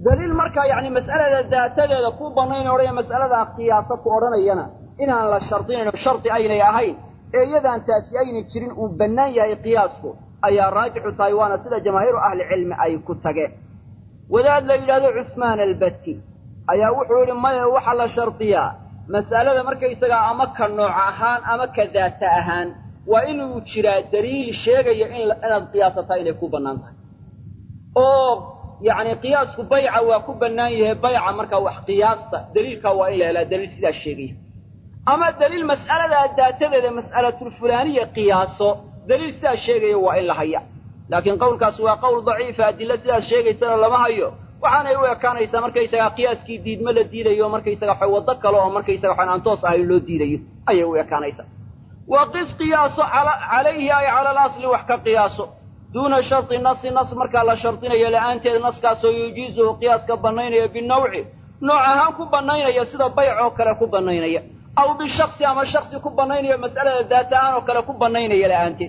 daliil markaa yacni mas'alada daatadeeda ku bannayn odhaya mas'aladaa qiyaaso ku odhanayana inaan la shardinayno shardi aynay ahayn ee iyadaan taasi aynay jirin uu bannaan yahay qiyaasku ayaa raajixu tahay waana sida jamaahiiru ahlicilmi ay ku tageen wadaad la yidhahdo cusmaan albatti ayaa wuxuu yidhi maya waxaa la shardiyaa mas'alada markaysagaa ama ka nooc ahaan ama ka daata ahaan waa inuu jiraa daliil sheegaya in inaad qiyaasataa inay ku bannaan tahay oo yacni qiyaasku bayca waa ku bannaan yahay bayca markaa wax qiyaasta daliilkaa waa in la helaa daliil sidaas sheegaya ama daliil mas'aladaa daatadeeda mas'alatulfulaaniya qiyaaso daliil sidaas sheegaya waa in la haya laakiin qowlkaas waa qowl daciifa adilla sidaas sheegaysana lama hayo waxaanay u ekaanaysaa markaysagaa qiyaaskii diidma la diidayo markaysaga xa waddo kale oo markaysaga waxaan aan toos ahayn loo diidayo ayay u ekaanaysaa wa qis qiyaaso calayhi ay cala alasli wax ka qiyaaso duuna sharti nasi nas markaa la shardinayo la'aanteed naskaasoo yujiizuhu qiyaaska bannaynaya binawci nooc ahaan ku bannaynaya sida bayc oo kale ku bannaynaya aw bishaksi ama shaksi ku bannaynaya mas'alada daata ahaan oo kale ku bannaynaya la'aanteed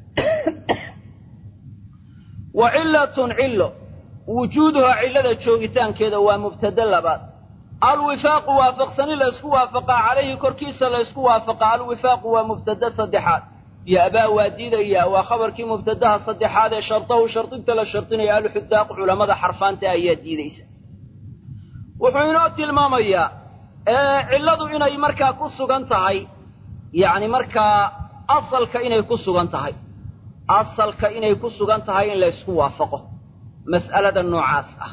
wa cillatun cillo wujuuduhaa cillada joogitaankeeda waa mubtade labaad alwifaaqu waafaqsani laysku waafaqaa calayhi korkiisa laysku waafaqaa alwifaaqu waa mubtade saddexaad ya-baa waa diidayaa waa khabarkii mubtadaha saddexaad ee shardahu shardinta la shardinaya alxudaaqu culammada xarfaanta ayaa diidaysa wuxuu inoo tilmaamayaa cilladu inay markaa ku sugan tahay yacni markaa asalka inay ku sugan tahay asalka inay ku sugan tahay in laysku waafaqo mas'alada noocaas ah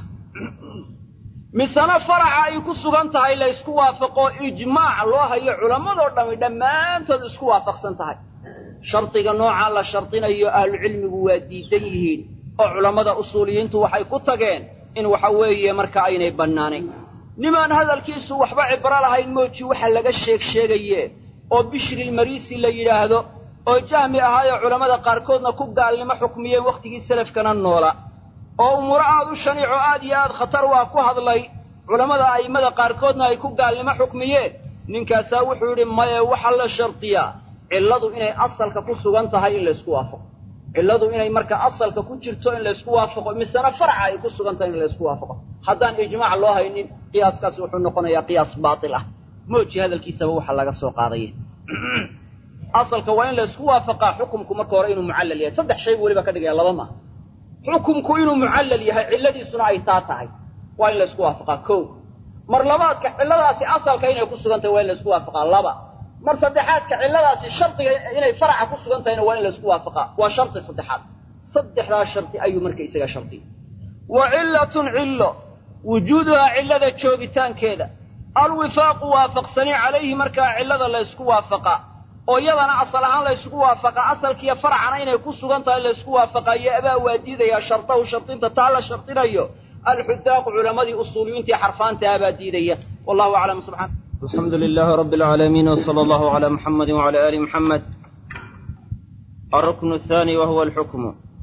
misena faraca ay ku sugan tahay laysku waafaqo ijmaac loo hayo culammadoo dhammi dhammaantood isku waafaqsan tahay shardiga noocaa la shardinayo ahlucilmigu waa diidan yihiin oo culammada usuuliyiintu waxay ku tageen in waxa weeye marka aynay bannaanayn nimaan hadalkiisu waxba cibro lahayn mooji waxa laga sheeg sheegaye oo bishrilmariisi la yidhaahdo oo jahmi ahaayoo culammada qaarkoodna ku gaalnimo xukmiyeen wakhtigii salafkana noola oo umuuro aad u shaniico aad iyo aad khatar waa ku hadlay culammada a'immada qaarkoodna ay ku gaalnimo xukmiyeen ninkaasaa wuxuu yidhi maye waxaa la shardiyaa cilladu inay asalka ku sugan tahay in laysku waafaqo cilladu inay marka asalka ku jirto in laysku waafaqo misena faraca ay ku sugan tahay in laysku waafaqo haddaan ijmaac loo haynin qiyaaskaasi wuxuu noqonayaa qiyaas baatil ah mooji hadalkiisaba waxaa laga soo qaadaya asalka waa in laysku waafaqaa xukumku marka hore inuu mucallal yahay saddex shay buu weliba ka dhigaya laba maaha xukumku inuu mucallal yahay cilladiisuna ay taa tahay waa in laysku waafaqaa kow mar labaadka cilladaasi asalka inay ku sugan tahay waa in laysku waafaqaa laba mar saddexaadka cilladaasi shardiga inay faraca ku sugan tahayna waa in laysku waafaqaa waa shardi saddexaad saddexdaa shardi ayuu marka isaga shardiya wa cillatun cillo wujuuduhaa cillada joogitaankeeda alwifaaqu waafaqsani calayhi markaa cillada laysku waafaqaa oo iyadana asal ahaan laysku waafaqaa asalkiiyo faracana inay ku sugan tahay laysku waafaqaayo abaa waa diidayaa shardahu shardinta taa la shardinayo alxudaaqu culammadii usuuliyiintii xarfaantaha baa diidaya wallahu aclam subxana الحمد لله رب العالمين وصلى الله على محمد وعلى آل محمد الركن الثاني وهو الحكم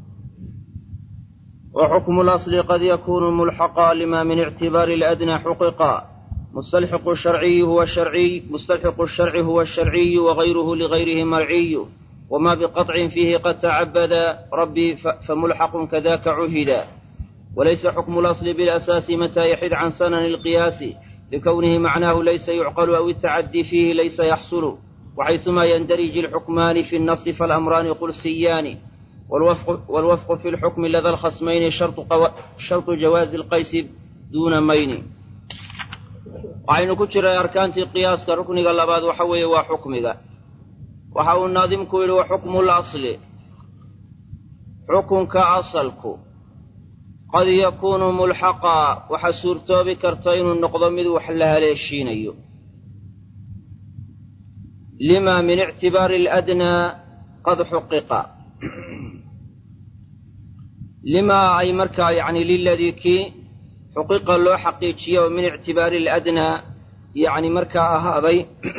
وحكم الأصل قد يكون ملحقا لما من اعتبار الأدنى حققا مستلحق الشرعي هو الشرعي مستلحق الشرع هو الشرعي وغيره لغيره مرعي وما بقطع فيه قد تعبد ربي فملحق كذاك عهدا وليس حكم الأصل بالأساس متى يحد عن سنن القياس لكونه معناه ليس يعقل أو التعدي فيه ليس يحصل وحيثما يندرج الحكمان في النص فالأمران قلسيان والوفق, والوفق في الحكم لدى الخصمين شرط, قو... شرط جواز القيس دون مين waxaynu ku jiray arkaantii qiyaaska rukniga labaad waxa weeye waa xukmiga waxa uu naadimku yidhi wa xukmu lasli xukunka asalku qad yakuunu mulxaqaa waxaa suurtoobi karta inuu noqdo mid wax la haleeshiinayo lima min ictibaari aladnaa qad xuqiqa limaa ay markaa yacni liladii kii xuqiqa loo xaqiijiya oo min ictibaari aladnaa yacni markaa ahaaday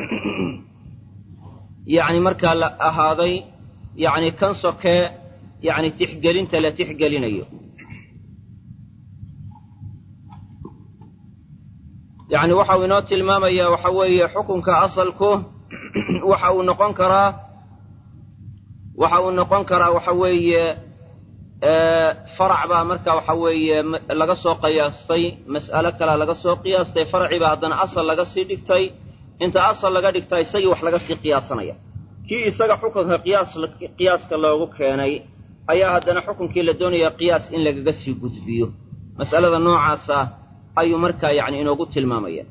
yacni markaa la ahaaday yacni kan sokee yacni tixgelinta la tixgelinayo yacni waxa uu inoo tilmaamayaa waxa weeye xukunka asalku waxa uu noqon karaa waxa uu noqon karaa waxa weeye farac baa marka waxa weeye laga soo qiyaastay mas'alo kalea laga soo qiyaastay faracii baa haddana asal laga sii dhigtay inta asal laga dhigtaa isagii wax laga sii qiyaasanaya kii isaga xukunka qiyaas qiyaaska loogu keenay ayaa haddana xukunkii la doonaya qiyaas in lagaga sii gudbiyo mas'alada noocaasa ayuu markaa yacni inoogu tilmaamaya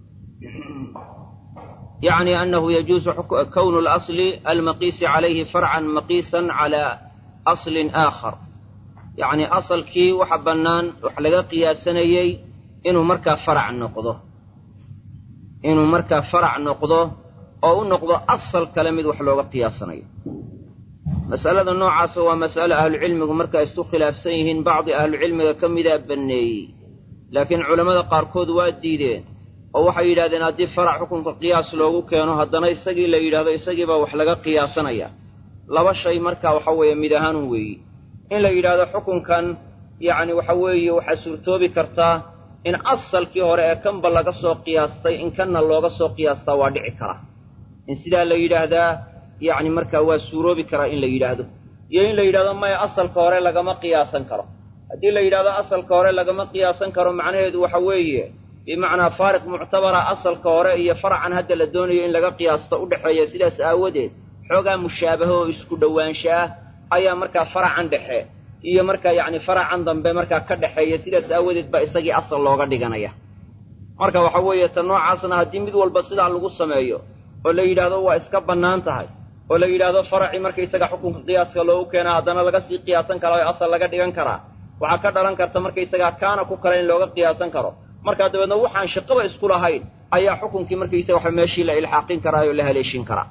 yacni annahu yajuusu kownu اlasli almaqiisi calayhi farcan maqiisan calaa aslin aakhar yacni asalkii waxa bannaan wax laga qiyaasanayey inuu markaa farac noqdo inuu markaa farac noqdo oo u noqdo asal kale mid wax looga qiyaasanayo mas'alada noocaasa waa mas'alo ahlucilmigu markaa isku khilaafsan yihiin bacdi ahlucilmiga ka midaa banneeyey laakiin culammada qaarkood waa diideen oo waxay yidhahdeen haddii farac xukunka qiyaas loogu keeno haddana isagii la yidhahdo isagiibaa wax laga qiyaasanaya laba shay markaa waxa weeye mid ahaanun weeyi in la yidhaahdo xukunkan yacni waxa weeye waxaa suurtoobi kartaa in asalkii hore ee kanba laga soo qiyaastay in kanna looga soo qiyaastaa waa dhici kara in sidaa la yidhaahdaa yacni markaa waa suuroobi karaa in la yidhaahdo iyo in la yidhahdo maya asalka hore lagama qiyaasan karo haddii la yidhahdo asalka hore lagama qiyaasan karo macnaheedu waxa weeye bimacnaa faariq muctabara asalka hore iyo faracan hadda la doonayo in laga qiyaasto u dhexeeya sidaas aawadeed xoogaa mushaabaho oo isku dhowaansha ah ayaa markaa faracan dhexe iyo markaa yacni faracan dambe markaa ka dhexeeya sidaas aawadeed baa isagii asal looga dhiganaya marka waxa weeye ta noocaasna haddii mid walba sidaa lagu sameeyo oo la yidhaahdo waa iska bannaan tahay oo la yidhaahdo faracii markaysaga xukunka qiyaaska loogu keenaa haddana laga sii qiyaasan karaa oo asal laga dhigan karaa waxaa ka dhalan karta markaysagaa kaana ku kale in looga qiyaasan karo markaa dabeedna waxaan shaqaba isku lahayn ayaa xukunkii markaysaga waxa meeshii la ilxaaqin karaa oo la haleeshin karaa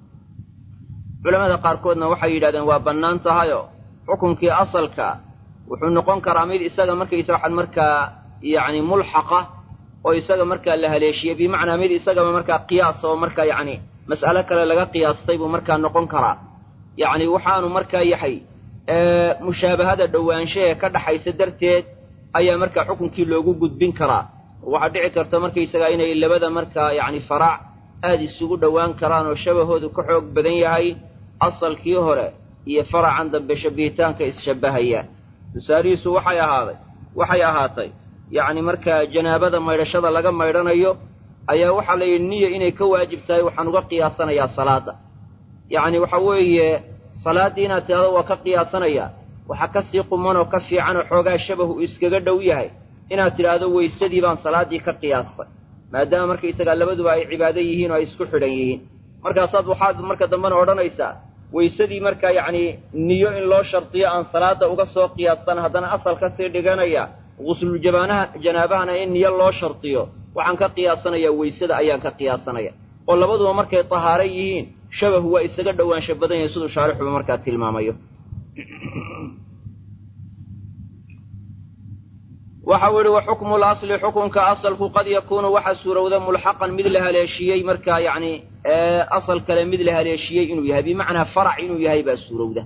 culamada qaarkoodna waxay yidhahdeen waa bannaan tahayoo xukunkii asalka wuxuu noqon karaa mid isaga markaysa waxaan markaa yacni mulxaqa oo isaga markaa la haleeshiyey bimacnaa mid isagaba markaa qiyaas oo markaa yacni mas'alo kale laga qiyaastay buu markaa noqon karaa yacni waxaanu markaa yahay mushaabahada dhowaanshahe ka dhaxaysa darteed ayaa markaa xukunkii loogu gudbin karaa waxaa dhici karta markaysagaa inay labada markaa yacni faraac aada isugu dhowaan karaan oo shabahoodu ka xoog badan yahay asalkii hore iyo faracan dambe shabbihitaanka isshabbahaya tusaalihiisu waxay ahaaday waxay ahaatay yacni markaa janaabada maydhashada laga maydhanayo ayaa waxaa la yidhi niya inay ka waajib tahay waxaan uga qiyaasanayaa salaadda yacni waxa weeye salaaddii inaad tidhahdo waa ka qiyaasanayaa waxaa ka sii quman oo ka fiican oo xoogaa shabahu uu iskaga dhow yahay inaad tidhaahdo weysadii baan salaaddii ka qiyaastay maadaama markaysagaa labaduba ay cibaado yihiin oo ay isku xidhan yihiin markaasaad waxaad marka dambena odhanaysaa weysadii markaa yacni niyo in loo shardiyo aan salaadda uga soo qiyaastan haddana asal ka sii dhiganaya gusluljabaanaha janaabahana in niyo loo shardiyo waxaan ka qiyaasanayaa weysada ayaan ka qiyaasanaya oo labaduba markay tahaaro yihiin shabahu waa isaga dhowaansha badan yahay siduu shaarixuba markaa tilmaamayo waxau yidhi wa xukmu lasli xukunka asalku qad yakuunu waxa suurowda mulxaqan mid la haleeshiyey markaa yacni asal kale mid la haleeshiyey inuu yahay bimacnaa farac inuu yahay baa suurowda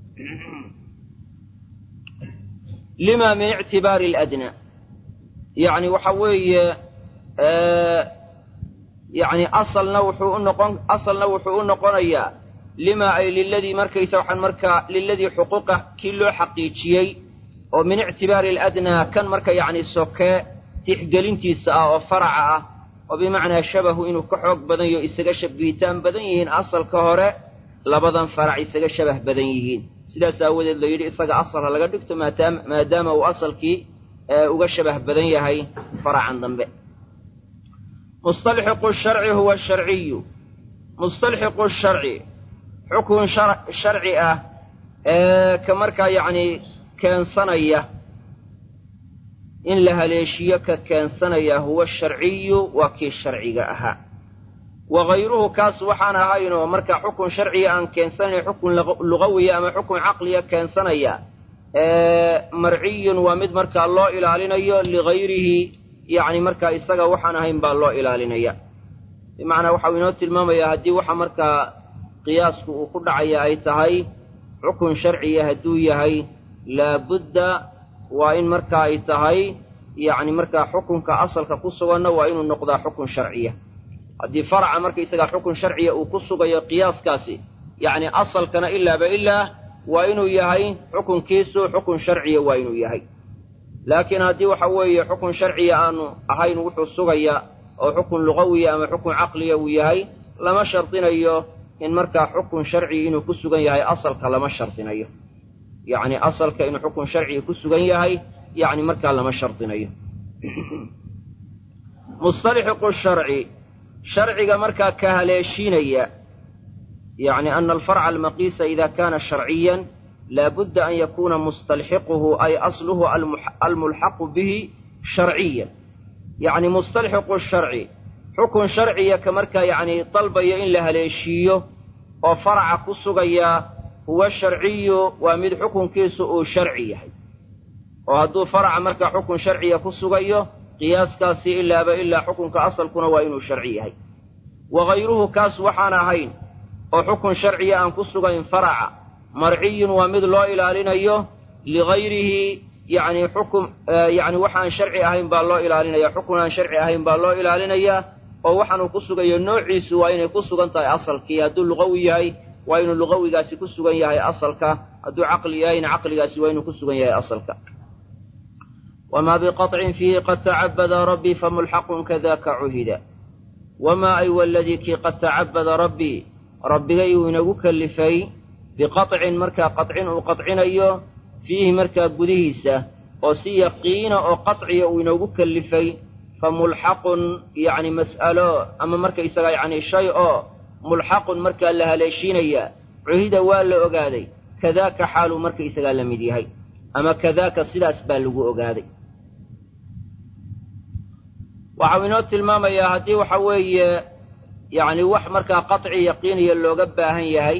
lima min ictibaari aladna yacni waxa weeye yacni asalna wuxuu u noqon asalna wuxuu u noqonayaa lima ay liladii markaysa waxaan markaa liladii xuquuqa kii loo xaqiijiyey oo min ictibaari aladnaa kan marka yacni sokee tixgelintiisa ah oo faraca ah oo bimacnaa shabahu inuu ka xoog badan yaho isaga shabihitaan badan yihiin asalka hore labadan farac isaga shabah badan yihiin sidaas aawadeed la yidhi isaga asalha laga dhigto maadaama maadaama uu asalkii uga shabah badan yahay faracan dambe mustalxiqu sharci huwa sharciyu mustalxiqu sharci xukun sharci ah ee ka markaa yacni keensanaya in la haleeshiyo ka keensanaya huwa sharciyu waa kii sharciga ahaa wa hayruhu kaas waxaan ahaynoo marka xukun sharciga aan keensanayn xukun lugawiya ama xukun caqliya keensanaya marciyun waa mid markaa loo ilaalinayo ligayrihi yacni markaa isaga waxaan ahayn baa loo ilaalinaya bimacnaa waxau inoo tilmaamayaa haddii waxa markaa qiyaasku uu ku dhacaya ay tahay xukun sharciya hadduu yahay laabudda waa in marka ay tahay yacni markaa xukunka asalka ku suganna waa inuu noqdaa xukun sharciya haddii faraca markaysagaa xukun sharciya uu ku sugayo qiyaaskaasi yacni asalkana ilaaba ilaa waa inuu yahay xukunkiisu xukun sharciya waa inuu yahay laakiin haddii waxa weeye xukun sharciya aanu ahayn wuxuu sugaya oo xukun lugawiya ama xukun caqliya uu yahay lama shardinayo in markaa xukun sharci inuu ku sugan yahay asalka lama shardinayo yacni asalka inuu xukun sharciga ku sugan yahay yacni markaa lama shardinayo musطalxiqu sharci sharciga markaa ka haleeshiinaya yacni ana alfarca almaqiisa ida kana sharciyan laabudda an yakuna mustalxiquhu ay asluhu almulxaqu bihi sharciyan yacni mustalxiqu sharci xukun sharciya ka markaa yacni dalbaya in la haleeshiiyo oo faraca ku sugaya huwa sharciyu waa mid xukunkiisu uu sharci yahay oo hadduu faraca markaa xukun sharciya ku sugayo qiyaaskaasi ilaaba ilaa xukunka asalkuna waa inuu sharci yahay wa hayruhu kaas waxaan ahayn oo xukun sharciya aan ku sugayn faraca marciyun waa mid loo ilaalinayo ligayrihi yacni xukum yacni waxaan sharci ahayn baa loo ilaalinaya xukun aan sharci ahayn baa loo ilaalinayaa oo waxaanuu ku sugayo noociisu waa inay ku sugan tahay asalkii hadduu lugawi yahay waa inuu lugawigaasi ku sugan yahay asalka hadduu caqli yahayna caqligaasi waa inuu ku sugan yahay asalka wamaa biqaطcin fiihi qad tacabada rabbii famulxaqun kadaka cuhida wamaa ay waladii kii qad tacabada rabbii rabbigay uu inagu kellifay biqaطcin markaa qaطcin uu qaطcinayo fiihi markaa gudihiisa oo si yaqiina oo qaطciya uu inoogu kellifay famulxaqun yacni mas'alo ama markaysaga yacni shay oo mulxaqun markaa la haleeshiinaya cuhida waa la ogaaday kadaaka xaaluu markaysagaa la mid yahay ama kadaaka sidaas baa lagu ogaaday waxau inoo tilmaamayaa haddii waxa weeye yacni wax markaa qaطci yaqiiniya looga baahan yahay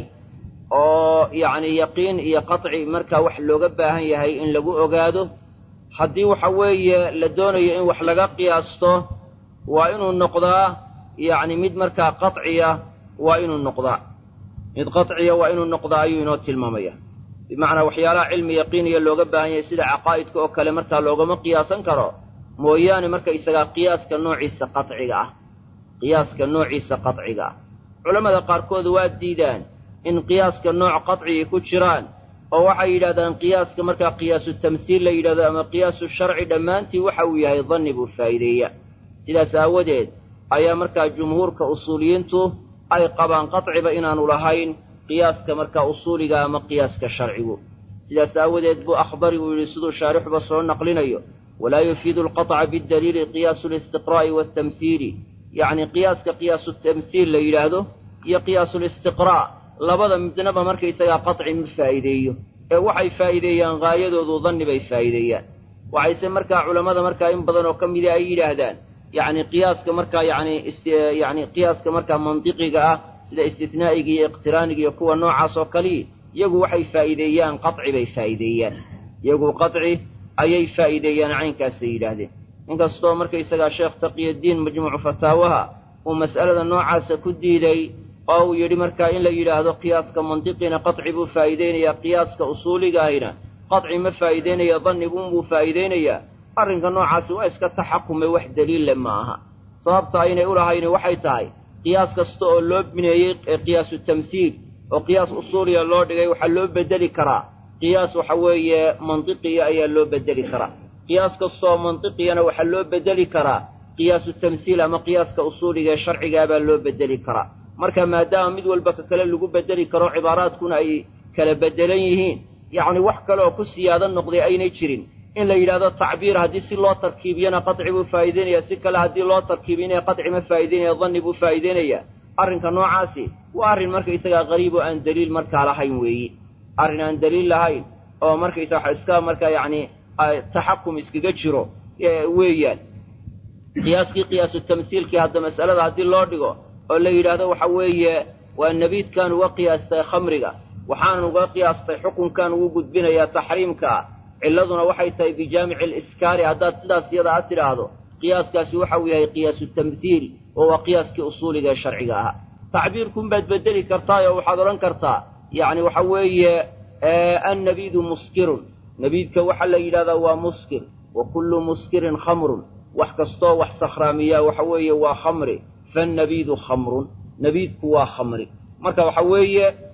oo yacni yaqiin iyo qaطci markaa wax looga baahan yahay in lagu ogaado haddii waxa weeye la doonayo in wax laga qiyaasto waa inuu noqdaa yacni mid markaa qaطciya waa inuu noqdaa mid qaطciya waa inuu noqdaa ayuu inoo tilmaamaya bimacnaa waxyaalaha cilmi yaqiiniya looga baahan yahay sida caqaa'idka oo kale markaa loogama qiyaasan karo mooyaane markaysagaa qiyaaska noociisa qaطciga ah qiyaaska noociisa qaطciga ah culammada qaarkood waa diidaan in qiyaaska nooc qaطcigii ku jiraan oo waxay yidhahdaan qiyaaska markaa qiyaasu tamsiil la yidhahdo ama qiyaasu sharci dhammaantii waxa uu yahay danni buu faa'iideeya sidaas aawadeed ayaa markaa jumhuurka usuuliyiintu ay qabaan qaطciba inaanu lahayn qiyaaska markaa usuuliga ama qiyaaska sharcigu sidaas aawadeed buu akhdari uu yidhi siduu shaarixuba soo naqlinayo walaa yufiidu alqaطca bidaliili qiyaasu listiqraa'i waatamsiili yacni qiyaaska qiyaasu tamsiil la yidhaahdo iyo qiyaasu listiqraa' labada midnaba markaysagaa qaطci ma faa'iideeyo ee waxay faa'iideeyaan haayadoodu danni bay faa'iideeyaan waxayse markaa culammada markaa in badan oo ka mida ay yidhaahdaan yacni qiyaaska markaa yani yani qiyaaska markaa mantiqiga ah sida istisnaa'iga iyo iqtiraaniga iyo kuwa noocaas oo kalii iyagu waxay faa'iideeyaan qaطci bay faa'iideeyaan iyagu qaطci ayay faa'iideeyaan caynkaasay yidhaahdeen inkastoo markaysagaa sheekh taqiyaddiin majmuucu fataawaha uu mas'alada noocaasa ku diiday oo uu yidhi markaa in la yidhaahdo qiyaaska mantiqina qaطci buu faa'iideynayaa qiyaaska usuuligaahina qaطci ma faa'iideynaya dannigunbuu faa'iideynayaa arrinka noocaasi waa iska taxakume wax daliille ma aha sababta aynay u lahayni waxay tahay qiyaas kasta oo loo bineeyey qiyaasu tamsiil oo qiyaas usuuliya loo dhigay waxaa loo bedeli karaa qiyaas waxa weeye mantiqiya ayaa loo bedeli karaa qiyaas kastaoo mantiqiyana waxaa loo bedeli karaa qiyaasu tamsiil ama qiyaaska usuuliga ee sharcigaabaa loo bedeli karaa marka maadaama mid walba ka kale lagu bedeli karo cibaaraadkuna ay kala bedelan yihiin yacni wax kale oo ku siyaado noqday aynay jirin in la yidhahdo tacbiir haddii si loo tarkiibiyana qaطci buu faa'iideynaya si kale haddii loo tarkiibinaya qaطci ma faa'ideynaya danni buu faa'iideynaya arrinka noocaasi waa arrin markaysagaa qariib oo aan daliil markaa lahayn weeyi arrin aan daliil lahayn oo markaysa waxa iska markaa yacni taxakum iskaga jiro weeyaan qiyaaskii qiyaasu tamsiilkii hadda mas'alada haddii loo dhigo oo la yidhaahdo waxa weeye waa nebiidkaan uga qiyaastay khamriga waxaanan uga qiyaastay xukunkan ugu gudbinayaa taxriimkaa cilladuna waxay tahay bijaamici aliskaari haddaad sidaas iyada a tidhaahdo qiyaaskaasi waxa uu yahay qiyaasu tamhiil oo waa qiyaaskii usuuliga ee sharciga ahaa tacbiirkun baad bedeli kartaa oo waxaad odhan kartaa yacni waxa weeye annabiidu muskirun nabiidka waxaa la yidhahdaa waa muskir wa kullu muskirin khamrun wax kastoo wax sakhraamiyaa waxa weeye waa khamri fannabiidu khamrun nabiidku waa khamri marka waxa weeye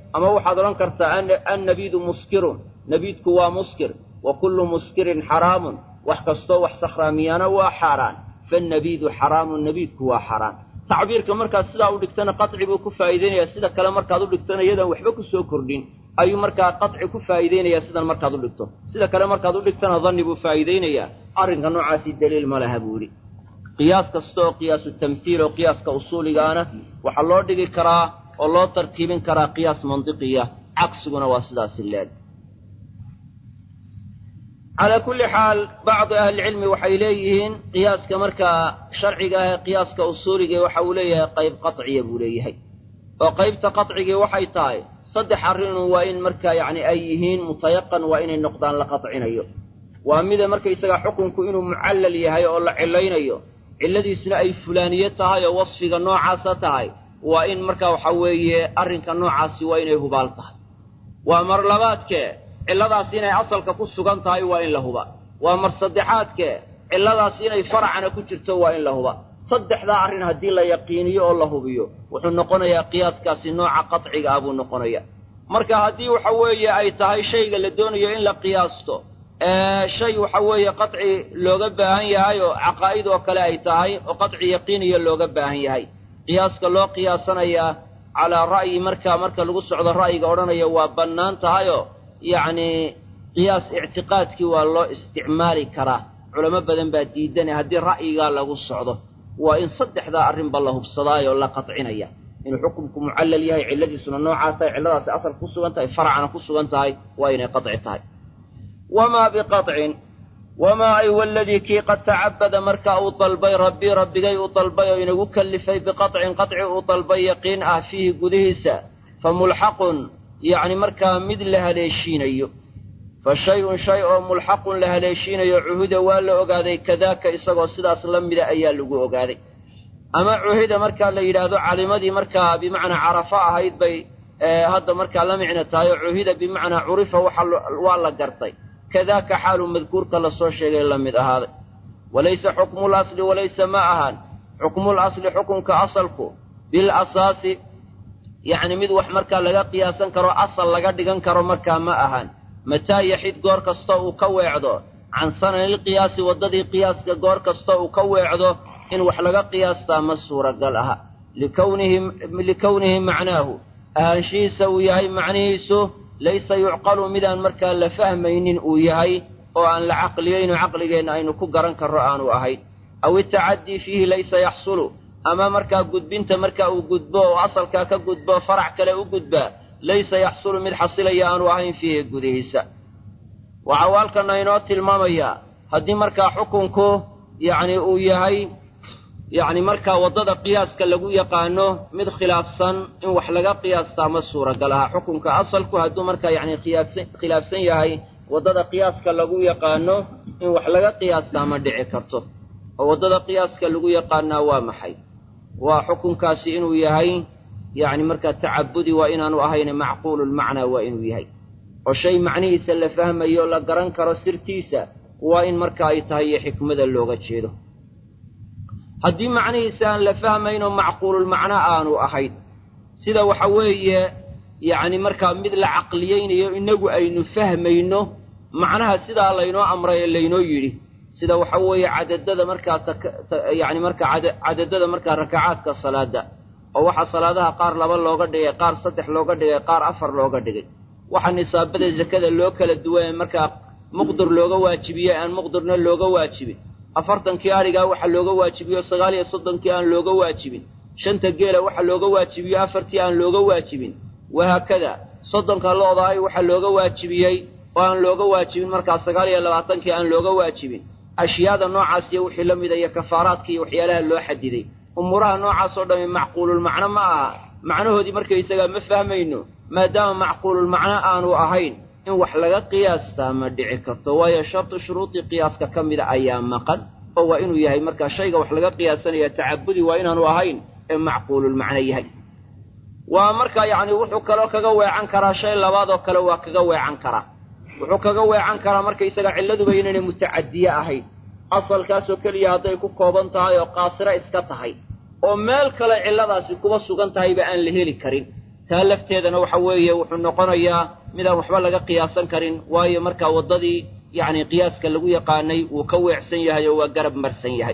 ama waxaad odhan kartaa annabiidu muskirun nabiidku waa muskir wa kullu muskirin xaraamun wax kastoo wax sakhraamiyaana waa xaaraan fannabiidu xaraamun nabiidku waa xaaraan tacbiirka markaad sidaa u dhigtana qaci buu ku faa'iideynaya sida kale markaad u dhigtana iyadaan waxba ku soo kordhin ayuu markaa qaci ku faa'iideynayaa sidan markaad u dhigto sida kale markaad u dhigtana danni buu faa'iideynayaa arrinka noocaasi daliil ma laha buu yidhi qiyaas kasta oo qiyaasu tamhiil oo qiyaaska usuuligaana waxaa loo dhigi karaa oo loo tarkiibin karaa qiyaas mandiqiya cagsiguna waa sidaasi leeg calaa kulli xaal bacdu ahlicilmi waxay leeyihiin qiyaaska markaa sharciga ah ee qiyaaska usuuliga waxa uu leeyahay qayb qaciya buu leeyahay oo qaybta qacigii waxay tahay saddex arrinun waa in markaa yacni ay yihiin mutayaqan waa inay noqdaan la qacinayo waa mida markaysaga xukunku inuu mucallal yahay oo la cilaynayo cilladiisuna ay fulaaniye tahay oo wasfiga noocaasa tahay waa in markaa waxa weeye arrinka noocaasi waa inay hubaal tahay waa mar labaadkee cilladaasi inay asalka ku sugan tahay waa in la huba waa mar saddexaadkee cilladaasi inay faracana ku jirto waa in la huba saddexdaa arrin haddii la yaqiiniyo oo la hubiyo wuxuu noqonayaa qiyaaskaasi nooca qaciga ah buu noqonaya marka haddii waxa weeye ay tahay shayga la doonayo in la qiyaasto shay waxa weeye qaci looga baahan yahay oo caqaa'id oo kale ay tahay oo qaci yaqiiniya looga baahan yahay qiyaaska loo qiyaasanayaa calaa ra'yi markaa marka lagu socdo ra'yiga odhanaya waa bannaan tahayoo yacni qiyaas ictiqaadkii waa loo isticmaali karaa culamo badan baa diidane haddii ra'yigaa lagu socdo waa in saddexdaa arrinba la hubsadaayoo la qadcinaya inuu xukumku mucallal yahay cilladiisuna noocaa tahay cilladaasi asal ku sugan tahay faracana ku sugan tahay waa inay qaci tahay wamaa biqacin wamaa ay waladii kii qad tacabada marka uu dalbay rabbii rabbigay uu dalbay oo inagu kallifay biqacin qaci uu dalbay yaqiin ah fiihi gudihiisa fa mulxaqun yacni markaa mid la haleeshiinayo fa shay-un shay oo mulxaqun la haleeshiinayo cuhuda waa la ogaaday kadaaka isagoo sidaas la mida ayaa lagu ogaaday ama cuhida markaa la yidhaahdo calimadii markaa bimacnaa carafa ahayd bay hadda markaa la micno tahay oo cuhida bimacnaa curifa waa la gartay kadaaka xaalu madkuurka lasoo sheegay la mid ahaaday walaysa xukmul asli walaysa ma ahaan xukmul asli xukunka asalku bil asaasi yacni mid wax markaa laga qiyaasan karo asal laga dhigan karo markaa ma ahaan mataa yaxid goor kasta uu ka weecdo can sananilqiyaasi waddadii qiyaaska goor kasta uu ka weecdo in wax laga qiyaastaa ma suuragal aha likownihi macnaahu ahaanshihiisa uu yahay macnihiisu laysa yucqalu midaan markaa la fahmaynin uu yahay oo aan la caqliyayno caqligeenna aynu ku garan karro aanu ahayn aw itacadii fiihi laysa yaxsulu ama markaa gudbinta marka uu gudbo oo asalkaa ka gudbo farac kale u gudbaa laysa yaxsulu mid xasilaya aanu ahayn fiihi gudihiisa waxau halkana inoo tilmaamayaa haddii markaa xukunku yacni uu yahay yacni markaa waddada qiyaaska lagu yaqaano mid khilaafsan in wax laga qiyaastaa ma suuragal aha xukunka asalku hadduu markaa yacni khiyaafsan khilaafsan yahay waddada qiyaaska lagu yaqaano in wax laga qiyaastaa ma dhici karto oo waddada qiyaaska lagu yaqaanaa waa maxay waa xukunkaasi inuu yahay yacni markaa tacabudi waa inaanu ahayne macquululmacnaa waa inuu yahay oo shay macnihiisa la fahmayo la garan karo sirtiisa waa in marka ay tahay iyo xikmada looga jeedo haddii macnihiisa aan la fahmaynoo macquululmacno aanu ahayn sida waxa weeye yacni markaa mid la caqliyeynayo innagu aynu fahmayno macnaha sidaa laynoo amray ee laynoo yidhi sida waxa weeye cadadada markaa yacni markaa cadadada markaa rakacaadka salaada oo waxaa salaadaha qaar laba looga dhigay qaar saddex looga dhigay qaar afar looga dhigay waxa nisaabada zakada loo kala duwan markaa muqdir looga waajibiyey aan muqdirna looga waajibin afartankii arigaa waxa looga waajibiyo sagaal iyo soddonkii aan looga waajibin shanta geela waxa looga waajibiyo afartii aan looga waajibin wahaakada soddonka lo-daay waxa looga waajibiyey oo aan looga waajibin markaa sagaal iyo labaatankii aan looga waajibin ashyaada noocaas iyo wixii la mida iyo kafaaraadka iyo waxyaalaha loo xadiday umuuraha noocaas oo dhami macquululmacno ma aha macnahoodii markaysagaa ma fahmayno maadaama macquululmacno aanu ahayn in wax laga qiyaastaa ma dhici karto waayo shartu shuruudii qiyaaska ka mida ayaa maqan oo waa inuu yahay markaa shayga wax laga qiyaasanaya tacabudi waa inaanu ahayn ee macquululmacno yahay waa markaa yacni wuxuu kaloo kaga weecan karaa shay labaad oo kale waa kaga weecan karaa wuxuu kaga weecan karaa markaysaga cilladuba inaynay mutacadiye ahayn asalkaasoo keliya hadday ku kooban tahay oo qaasiro iska tahay oo meel kale cilladaasi kuba sugan tahayba aan la heli karin taa lafteedana waxa weeye wuxuu noqonayaa midaan waxba laga qiyaasan karin waayo markaa waddadii yacni qiyaaska lagu yaqaanay wuu ka weecsan yahay oo waa garab marsan yahay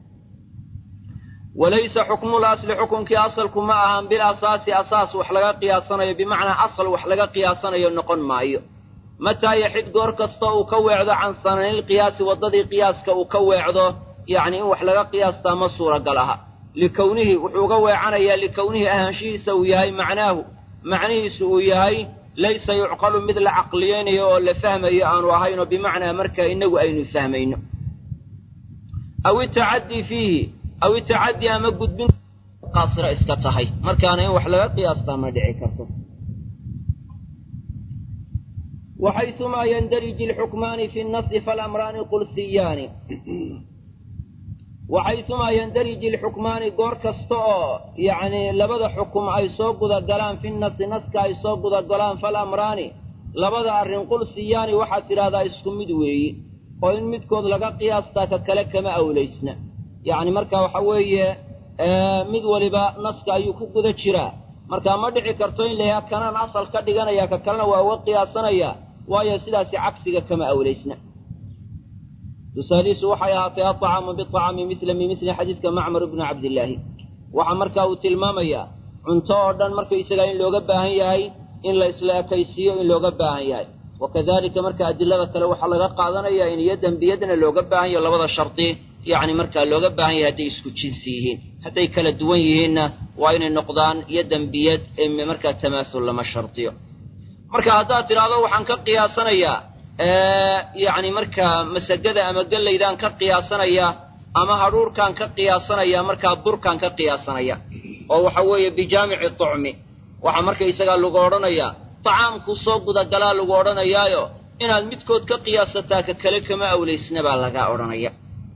walaysa xukmul asli xukunkii asalku ma ahan bil asaasi asaas wax laga qiyaasanayo bimacnaa asal wax laga qiyaasanayo noqon maayo mataa yaxid goor kasta uu ka weecdo can sananilqiyaasi waddadii qiyaaska uu ka weecdo yacni in wax laga qiyaastaa ma suuragal aha likownihi wuxuu uga weecanayaa likownihi ahaanshihiisa uu yahay macnaahu macnihiisu uu yahay laysa yucqalu mid la caqliyeynayo oo la fahmayo aanu ahayno bimacnaa marka inagu aynu fahmayno aw itacadii fiihi aw itacadii ama gudbin qaasira iska tahay markaana in wax laga qiyaastaa ma dhici karto waxayumaa yandariji alxukmaani fi nnasi falamraani qulsiyaani waxaysumaa yandariji alxukmaani goor kasta oo yacni labada xukum ay soo gudagalaan fi nasi naska ay soo gudagalaan falamraani labada arrin qulsiyaani waxaad tidhahdaa isku mid weeye oo in midkood laga qiyaastaa ka kale kama awlaysna yacni marka waxa weeye mid waliba naska ayuu ku guda jiraa marka ma dhici karto in la yidhaha kanaan asal ka dhiganaya ka kalena waa uga qiyaasanaya waayo sidaasi cagsiga kama awlaysna tusaalihiisu waxay ahaatay aطacaamu biطacaami mila bimili xadiidka macmar bni cabdillaahi waxaa marka uu tilmaamayaa cunto oo dhan markaysagaa in looga baahan yahay in la isla ekaysiiyo in looga baahan yahay wakadalika marka adilada kale waxaa laga qaadanaya in yadan biyadna looga baahan yaho labada shardi yacni markaa looga baahan yahay hadday isku jinsi yihiin hadday kala duwan yihiinna waa inay noqdaan yadan biyad ee markaa tamaasul lama shardiyo marka haddaad tidhaahdo waxaan ka qiyaasanayaa yacni markaa masagada ama gellaydaan ka qiyaasanaya ama hadhuurkaan ka qiyaasanaya markaa burkaan ka qiyaasanaya oo waxa weeye bijaamici tucmi waxaa markaysagaa lagu odhanayaa tacaamku soo gudagalaa lagu odhanayaayo inaad midkood ka qiyaasataa ka kale kama awlaysna baa laga odhanaya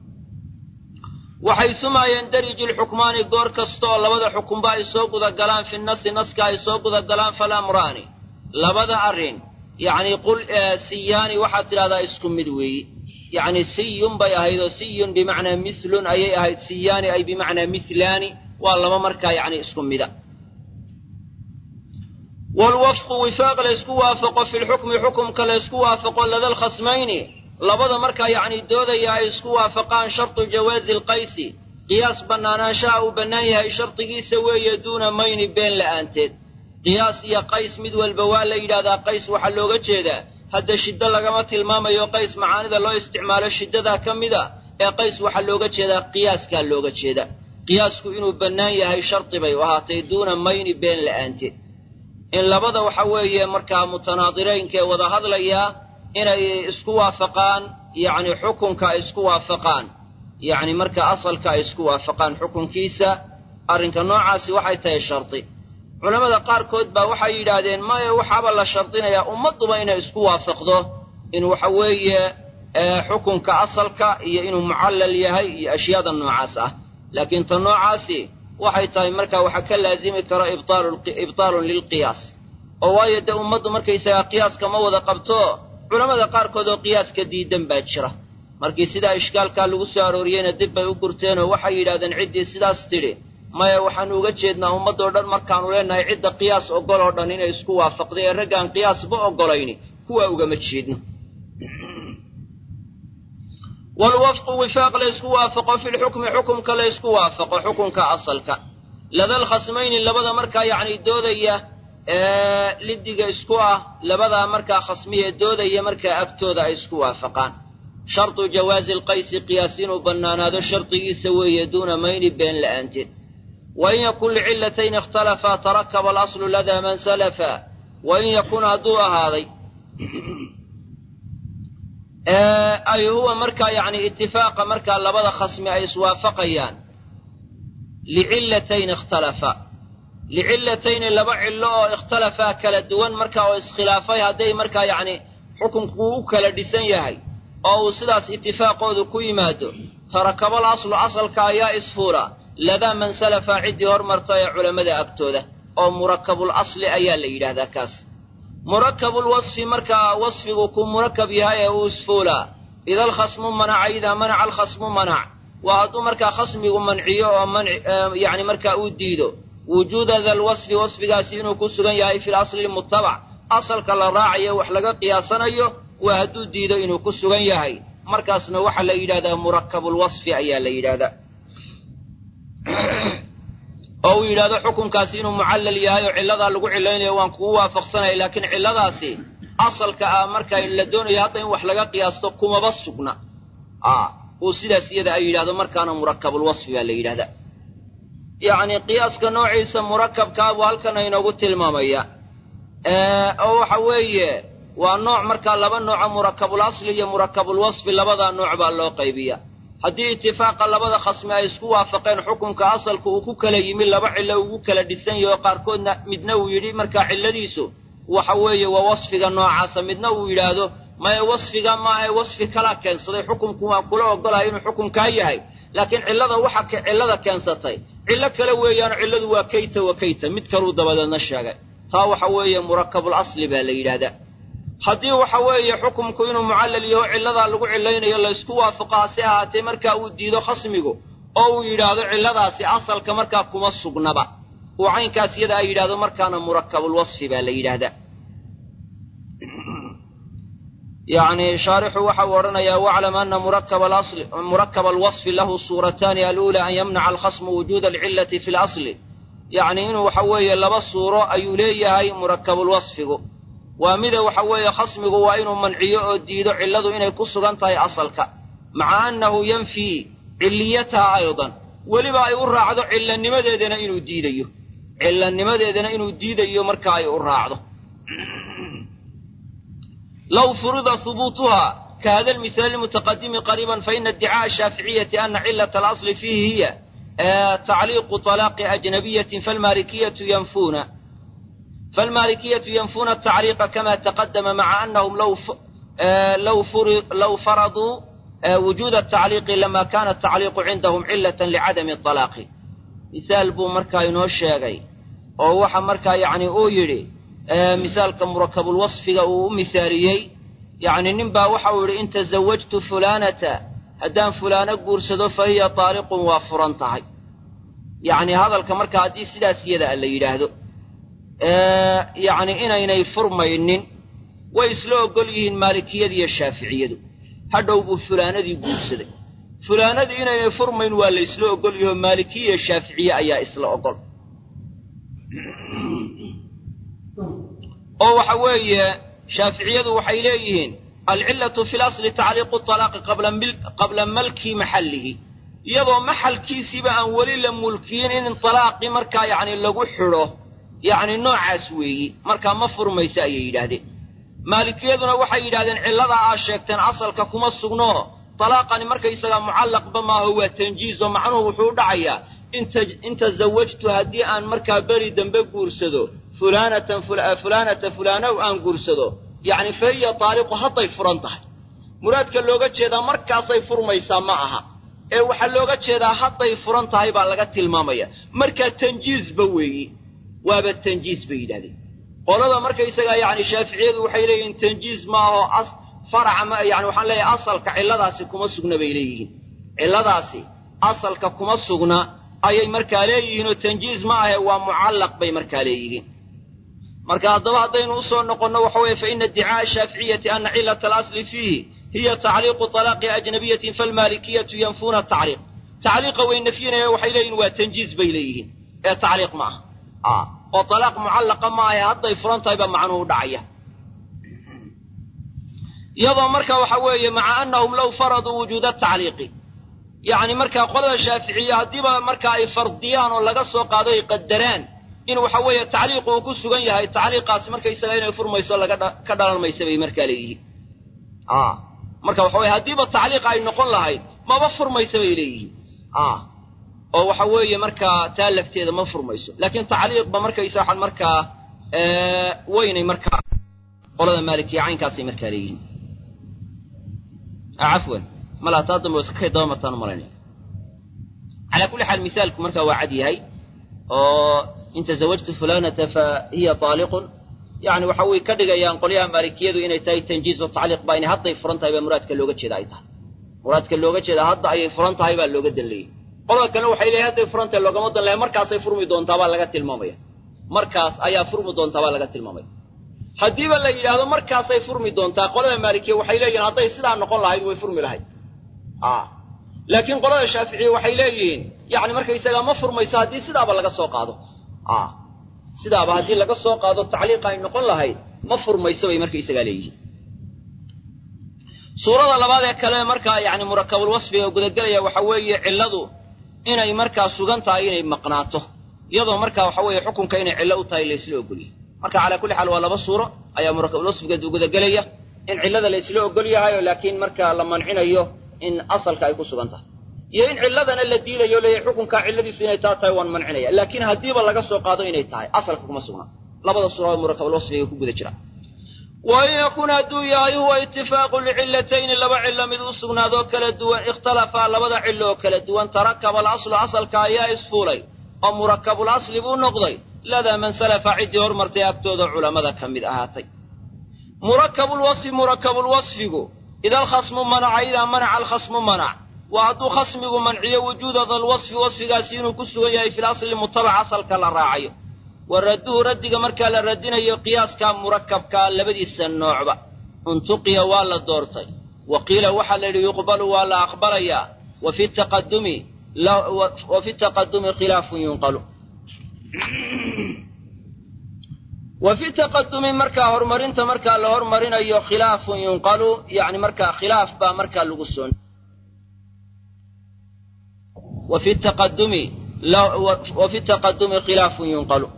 waxaysumaa yandariju lxukmaani goor kasta oo labada xukunba ay soo gudagalaan fi nasi naska ay soo gudagalaan falamraani labada arrin yacni qul siyaani waxaad tidhahdaa isku mid weeyi yacni siyun bay ahayd oo siyun bimacnaa mislun ayay ahayd siyaani ay bimacnaa mihlaani waa laba markaa yacni isku mida waalwafqu wifaaq laysku waafaqo fi lxukmi xukumka laysku waafaqo lada lkhasmayni labada markaa yacni doodaya ay isku waafaqaan shartu jawaazi alqaysi qiyaas bannaanaanshaha uu bannaan yahay shardigiisa weeye duuna mayni been la'aanteed qiyaas iyo qays mid walba waa la yidhahdaa qays waxaa looga jeedaa hadda shiddo lagama tilmaamayo qays macaanida loo isticmaalo shiddadaa ka mida ee qays waxaa looga jeedaa qiyaaskaa looga jeeda qiyaasku inuu bannaan yahay shardi bay u ahaatay duuna mayni been la'aanteed in labada waxa weeye markaa mutanaadiraynka ee wada hadlayaa inay isku waafaqaan yacni xukunka ay isku waafaqaan yacni marka asalka ay isku waafaqaan xukunkiisa arrinka noocaasi waxay tahay shardi culammada qaarkood baa waxay yidhaahdeen maya waxaaba la shardinayaa ummadduba inay isku waafaqdo in waxa weeye xukunka asalka iyo inuu mucallal yahay iyo ashyaada noocaas ah laakiin ta noocaasi waxay tahay markaa waxaa ka laazimi kara ibtaalun lilqiyaas oo waayo dee ummaddu markaysagaa qiyaaska ma wada qabto culammada qaarkood oo qiyaaska diidan baa jira markii sidaa ishkaalkaa lagu soo arooriyeyna dib bay u gurteenoo waxay yidhahdeen ciddii sidaas tidhi maya waxaanu uga jeednaa ummaddoo dhan markaanu leenahay cidda qiyaas ogol oo dhan inay isku waafaqday ee raggaan qiyaasba ogolayni kuwaa ugama jeedno waalwafqu wifaaq laysku waafaqo fi lxukmi xukumka laysku waafaqo xukunka asalka lada lkhasmayni labada markaa yacni doodaya liddiga isku ah labadaa markaa khasmiye doodaya markaa agtooda ay isku waafaqaan shartu jawaazi alqaysi qiyaas inuu bannaanaado shardigiisa weeye duuna mayni been la'aanteed wain yakun licilatayni ikhtalafaa tarakaba alaslu ladaa man salafa wain yakun hadduu ahaaday ay huwa markaa yacni itifaaqa markaa labada khasmi ay iswaafaqayaan licilatayni ikhtalafa licilatayni laba cillo oo ikhtalafaa kala duwan markaa oo iskhilaafay hadday markaa yacni xukunku u kala dhisan yahay oo uu sidaas itifaaqoodu ku yimaado tarakabal aslu asalka ayaa isfuula ladaa man salafa ciddii hormarta ee culammada agtooda oo murakabul asli ayaa la yidhaahdaa kaas murakabul wasfi markaa wasfigu ku murakab yahay ee uu isfuulaa ida alkhasmu manaca idaa manaca alkhasmu manac waa hadduu markaa khasmigu manciyo oo yacni markaa uu diido wujuuda dalwasfi wasfigaasi inuu ku sugan yahay fi lasli lmutabac asalka la raacayo wax laga qiyaasanayo waa hadduu diido inuu ku sugan yahay markaasna waxaa la yidhahdaa murakabulwasfi ayaa la yidhahdaa oo uu yidhahdo xukunkaasi inuu mucallal yahay oo cilladaa lagu cilaynayo waan kugu waafaqsanaya laakiin cilladaasi asalka ah marka la doonayo hadda in wax laga qiyaasto kumaba sugna a uu sidaas iyada ay yidhahdo markaana murakabulwasfi baa la yidhahdaa yacni qiyaaska noociisa murakabkaa buu halkan inoogu tilmaamaya oo waxa weeye waa nooc markaa laba nooco murakabul asli iyo murakabul wasfi labadaa nooc baa loo qaybiya haddii itifaaqa labada khasmi ay isku waafaqeen xukunka asalka uu ku kala yimi laba cillo ugu kala dhisan yaho qaarkoodna midna uu yidhi markaa cilladiisu waxa weeye waa wasfiga noocaasa midna uu yidhaahdo maya wasfiga maahae wasfi kalaa keensaday xukunku waan kula ogolahay inuu xukunkaa yahay laakiin cillada waxa cillada keensatay cillo kale weeyaano cilladu waa kayta wa kayta mid kaluu dabadeedna sheegay taa waxa weeye murakabul asli baa la yidhaahdaa haddii waxa weeye xukumku inuu mucallal yaho cilladaa lagu cilaynayo laysku waafaqo hase ahaatee markaa uu diido khasmigu oo uu yidhaahdo cilladaasi asalka markaa kuma sugnaba uu caynkaas iyada ay yidhahdo markaana murakabulwasfi baa la yidhaahdaa yacni shaarixu waxa uu odhanayaa waclam ana murakaba alwasfi lahu suurataani aluula an yamnaca alkhasmu wujuuda alcillati fi lasli yacni inuu waxa weeye laba suuro ayuu leeyahay murakabulwasfigu waa mida waxa weeye khasmigu waa inuu manciyo oo diido cilladu inay ku sugan tahay asalka maca annahu yanfii cilliyataha aydan weliba ay u raacdo cillanimadeedana inuu diidayo cillanimadeedana inuu diidayo marka ay u raacdo low furida hubuutuha ka hada almihaali almutaqadimi qariiban faina iddicaءa ashaaficiyati ana cilata alasli fiihi hiya tacliiqu طalaaqi ajnabiyatin falmalikiyatu yanfuuna فالمالكية ينفون التعليق كما تقدم مع أنهم لو لو لو فرضوا وجود التعليق لما كان التعليق عندهم علة لعدم الطلاق مثال بو مركا ينو شيغي oo waxa markaa yacni uu yidhi misaalka murakabulwasfiga uu u mihaariyey yacni nin baa waxa uu yidhi in tasawajtu fulaanata haddaan fulaano guursado fa hiya taaliqun waa furan tahay yacni hadalka markaa haddii sidaas iyada la yidhaahdo yacni inaynay furmaynin way isla ogol yihiin maalikiyada iyo shaaficiyadu hadhow buu fulaanadii guursaday fulaanadii inaynay furmayn waa la isla ogol yaho maalikiya iyo shaaficiye ayaa isla ogol oo waxa weeye shaaficiyadu waxay leeyihiin alcillatu fi lasli tacliiqu talaaqi qabla malki maxallihi iyadoo maxalkiisiiba aan weli la mulkiyin in talaaqii markaa yacni lagu xidho yacni noocaas weeyi markaa ma furmayso ayay yidhaahdeen maalikiyaduna waxay yidhahdeen cilladaa aa sheegteen asalka kuma sugno talaaqani markaysagaa mucallaqba maaho waa tanjiizo macnuhu wuxuu u dhacayaa in tasawajtu haddii aan markaa beri dambe guursado fulaanatan fulaanata fulaanow aan guursado yacni fa hiya taaliqu hadday furan tahay muraadka looga jeedaa markaasay furmaysaa ma aha ee waxaa looga jeedaa hadday furan tahay baa laga tilmaamaya markaa tanjiizba weeyi waaba tanjiis bay yidhahdeen qolada markaysagaa yacni shaaficiyadu waxay leeyihiin tanjiis ma aho as faraca ma yani waxaan leeyahay asalka cilladaasi kuma sugna bay leeyihiin cilladaasi asalka kuma sugna ayay markaa leeyihiin oo tanjiis ma ahe waa mucallaq bay markaa leeyihiin marka haddaba haddaynu usoo noqonno waxa weeye fa ina iddicaa'a ashaaficiyati ana cillata alasli fiihi hiya tacliiqu talaaqi ajnabiyatin falmaalikiyatu yanfuuna tacliiq tacliiqa way nafyinaya waxay leeyihin waa tanjiis bay leeyihiin ee tacliiq ma aha oo talaaq mucallaqa ma ahe hadday furan tahay baa macnuhu dhacaya iyadoo marka waxa weeye maca annahum low faraduu wujuuda tacliiqi yacni markaa qolada shaaficiye haddiiba marka ay fardiyaan oo laga soo qaado ay qadaraan in waxa weeye tacliiqu uu ku sugan yahay tacliiqaasi markaysaga inay furmayso laga ka dhalan maysa bay markaa leeyihiin marka waxa weye haddiiba tacliiqa ay noqon lahayd maba furmaysa bay leeyihiin oo waxa weeye markaa taa lafteeda ma furmayso laakiin tacliiqba markaysa waxaan markaa weynay markaa qolada maalikiya caynkaasay markaa leeyihiin cafwan malaa taa dambe iskakay daba martaan u malaynaya calaa kulli xaal misaalku markaa waa cad yahay oo in tasawajtu fulanata fa hiya taaliqun yani waxa way ka dhigayaan qolyaha maalikiyadu inay tahay tanjiiz o tacliiq baa inay hadday furan tahay baa muraadka looga jeeda ay tahay muraadka looga jeeda hadda ayay furan tahay baa looga danleeyey qolada kalena waxay leeyahay hadday furantay loogama dan lahay markaasay furmi doontaa baa laga tilmaamaya markaas ayaa furmi doontaa baa laga tilmaamaya haddiiba la yidhaahdo markaasay furmi doontaa qolada maalikiya waxay leeyihin hadday sidaa noqon lahayd way furmi lahayd laakiin qolada shaaficiya waxay leeyihiin yani markaysagaa ma furmayso haddii sidaaba laga soo qaado sidaaba haddii laga soo qaado tacliiqa ay noqon lahayd ma furmayso bay markaysagaa leeyihiin suurada labaad ee kale markaa yani murakabul wasfiga gudagelaya waxa weeye cilladu inay markaa sugan tahay inay maqnaato iyadoo markaa waxa weeye xukunka inay cillo u tahay laysla ogolyahay marka calaa kulli xaal waa laba suuro ayaa murakabul wasfiga gudagelaya in cillada laysla ogol yahayo laakiin markaa la mancinayo in asalka ay ku sugan tahay iyo in cilladana la diidayo leeyahay xukunkaa cilladiisu inay taa tahay waan mancinaya laakiin haddiiba laga soo qaado inay tahay asalka kuma sugnaa labada suura murakabul wasfiga ku guda jira wain yakun hadduu yahay huwa itifaaqu licilatayni laba cillo mid u sugnaadoo kala duwan ikhtalafaa labada cillo oo kala duwan tarakaba alaslu asalka ayaa isfuulay oo murakabul asli buu noqday ladaa man salafa ciddii hormartay agtooda culammada ka mid ahaatay murakabulwasfi murakabulwasfigu ida alkhasmu manaca idaa manaca alkhasmu manac waa hadduu khasmigu manciyo wujuuda dalwasfi wasfigaasi inuu ku sugan yahay fil asli mutabac asalka la raacayo wa radduhu raddiga markaa la radinayo qiyaaska murakabkaa labadiisa noocba untuqiya waa la doortay wa qiila waxaa la yidhi yuqbalu waa la aqbalayaa wa fi taqadumi wa fi taqadumi khilaafun yunqalu wa fi taqadumi markaa horumarinta markaa la hormarinayo khilaafun yunqalu yani markaa khilaaf baa markaa lagu soo wa fi taqadumi wa fi taqadumi khilaafun yunqalu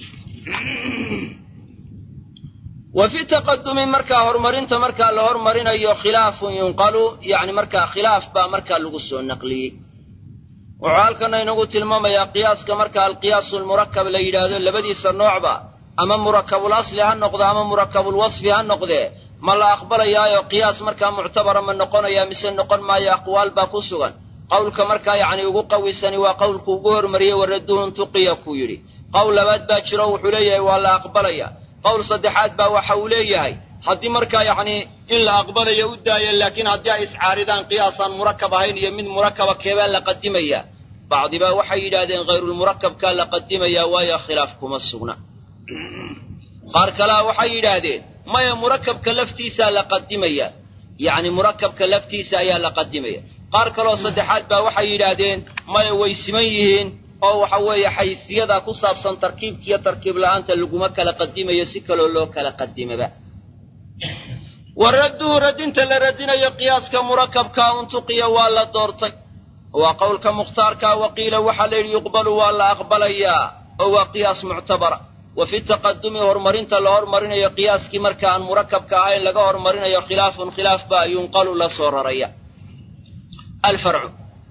wa fi taqadumi markaa horumarinta markaa la hormarinayo khilaafun yunqalu yani markaa khilaaf baa markaa lagu soo naqliyey wuxuu halkana inagu tilmaamayaa qiyaaska marka alqiyaasu lmurakab la yidhaahdo labadiisa noocba ama murakabul asli ha noqdo ama murakabul wasfi ha noqdee ma la aqbalayaayo qiyaas markaa muctabara ma noqonaya mise noqon maayo aqwaal baa ku sugan qowlka markaa yacni ugu qawisani waa qowlku ugu hormariyey waradduhun tuqiya kuu yidhi qowl labaad baa jiro wuxuu leeyahay waa la aqbalaya qowl saddexaad baa waxa uu leeyahay haddii markaa yacni in la aqbalayo u daaya laakiin haddii ay iscaaridaan qiyaasaan murakab ahayn iyo mid murakaba keebaa la qadimaya bacdibaa waxay yidhaahdeen hayrulmurakabkaa la qadimayaa waayo khilaaf kuma sugna qaar kalea waxay yidhaahdeen maya murakabka laftiisaa la qadimaya yacni murakabka laftiisa ayaa la qadimaya qaar kaloo saddexaad baa waxay yidhaahdeen maya way siman yihiin oo waxa weeye xaysiyada ku saabsan tarkiibkiiyo tarkiib la'aanta laguma kala qadimayo si kaloo loo kala qadimaba wa radduhu radinta la radinayo qiyaaska murakabkaa untuqiya waa la doortay waa qowlka mukhtaarkaa waqiila waxaa la yidhi yuqbalu waa la aqbalayaa oo waa qiyaas muctabara wa fi taqadumi horumarinta la hormarinayo qiyaaskii marka aan murakabka ahayn laga hormarinayo khilaafun khilaaf baa yunqalu la soo raraya alfarcu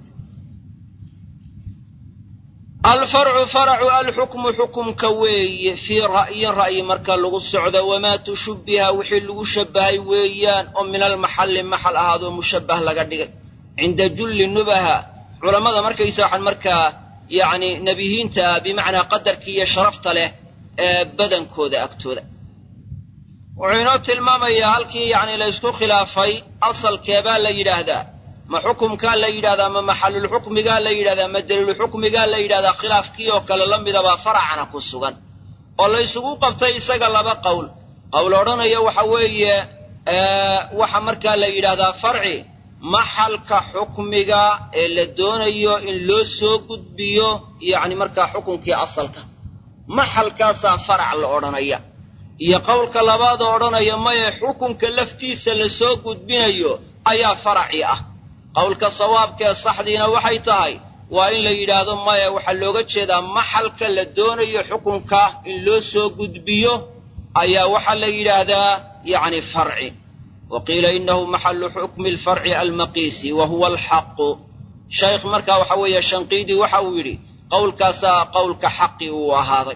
alfarcu faracu alxukmu xukumka weeye fii ra'yin ra'yi marka lagu socdo wamaa tushubbiha wixii lagu shabbahay weeyaan oo min almaxalli maxal ahaadoo mushabbah laga dhigay cinda julli nubaha culammada markaysa waxaan markaa yacni nebiyiinta ah bimacnaa qadarka iyo sharafta leh ee badankooda agtooda wuxuu inoo tilmaamayaa halkii yacni la ysku khilaafay asalkeebaa la yidhaahdaa ma xukumkaa la yidhahdaa ma maxalulxukmigaa la yidhahdaa ma daliilulxukmigaa la yidhahdaa khilaafkii oo kale la midabaa faracana ku sugan oo la ysugu qabtay isaga laba qowl qowl odhanaya waxa weeye waxa markaa la yidhahdaa farci maxalka xukmiga ee la doonayo in loo soo gudbiyo yacni markaa xukunkii asalka maxalkaasaa farac la odhanaya iyo qowlka labaad oo odhanaya maya xukunka laftiisa la soo gudbinayo ayaa faraci ah qowlka sawaabka ee saxdiina waxay tahay waa in la yidhaahdo maya waxaa looga jeedaa maxalka la doonayo xukunka in loo soo gudbiyo ayaa waxaa la yidhaahdaa yacni farci wa qiila inahu maxalu xukmi alfarci almaqiisi wa huwa alxaqu shaykh markaa waxa weeye shanqiidi waxa uu yidhi qowlkaasaa qowlka xaqi uu ahaaday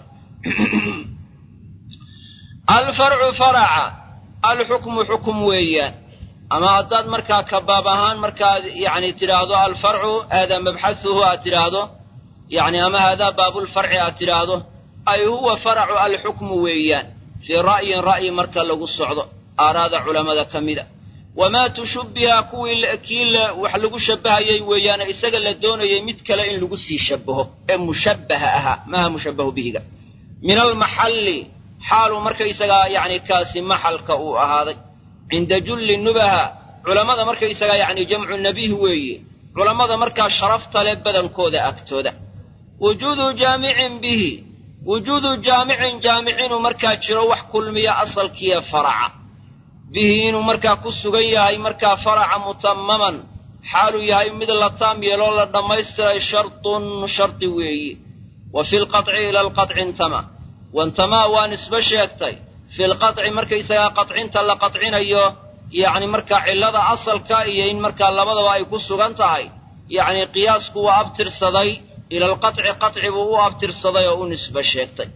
alfarcu faraca alxukmu xukum weeyaan ama haddaad markaa kabaab ahaan markaad yacni tidhaahdo alfarcu haadaa mabxahuhu aad tidhaahdo yacni ama haadaa baabulfarci aad tidhaahdo ay huwa faracu alxukmu weeyaan fii ra'yin ra'yi marka lagu socdo aaraada culammada ka mida wamaa tushubbiha kuwii kii wax lagu shabbahayay weeyaane isaga la doonayay mid kale in lagu sii shabbaho ee mushabbaha ahaa maaha mushabbahu bihiga min almaxalli xaaluu markaysagaa yacni kaasi maxalka uu ahaaday cinda julli nubaha culammada markaysagaa yacni jamcu nabiih weeye culammada markaa sharafta leh badankooda agtooda wujuudu jaamicin bihi wujuudu jaamicin jaamicinuu markaa jiro wax kulmiya asalkiiyo faraca bihi inuu markaa ku sugan yahay markaa faraca mutamaman xaaluu yahay mid la taam yeeloo la dhammaystiray shartun shardi weeyi wa fi lqaطci ila alqaطci intama wantamaa waa nisbe sheegtay fi lqaطci markaysagaa qaطcinta la qaطcinayo yacni markaa cillada asalka iyo in markaa labadaba ay ku sugan tahay yacni qiyaasku waa abtirsaday ila alqaطci qaطci buu u abtirsaday oo u nisbe sheegtay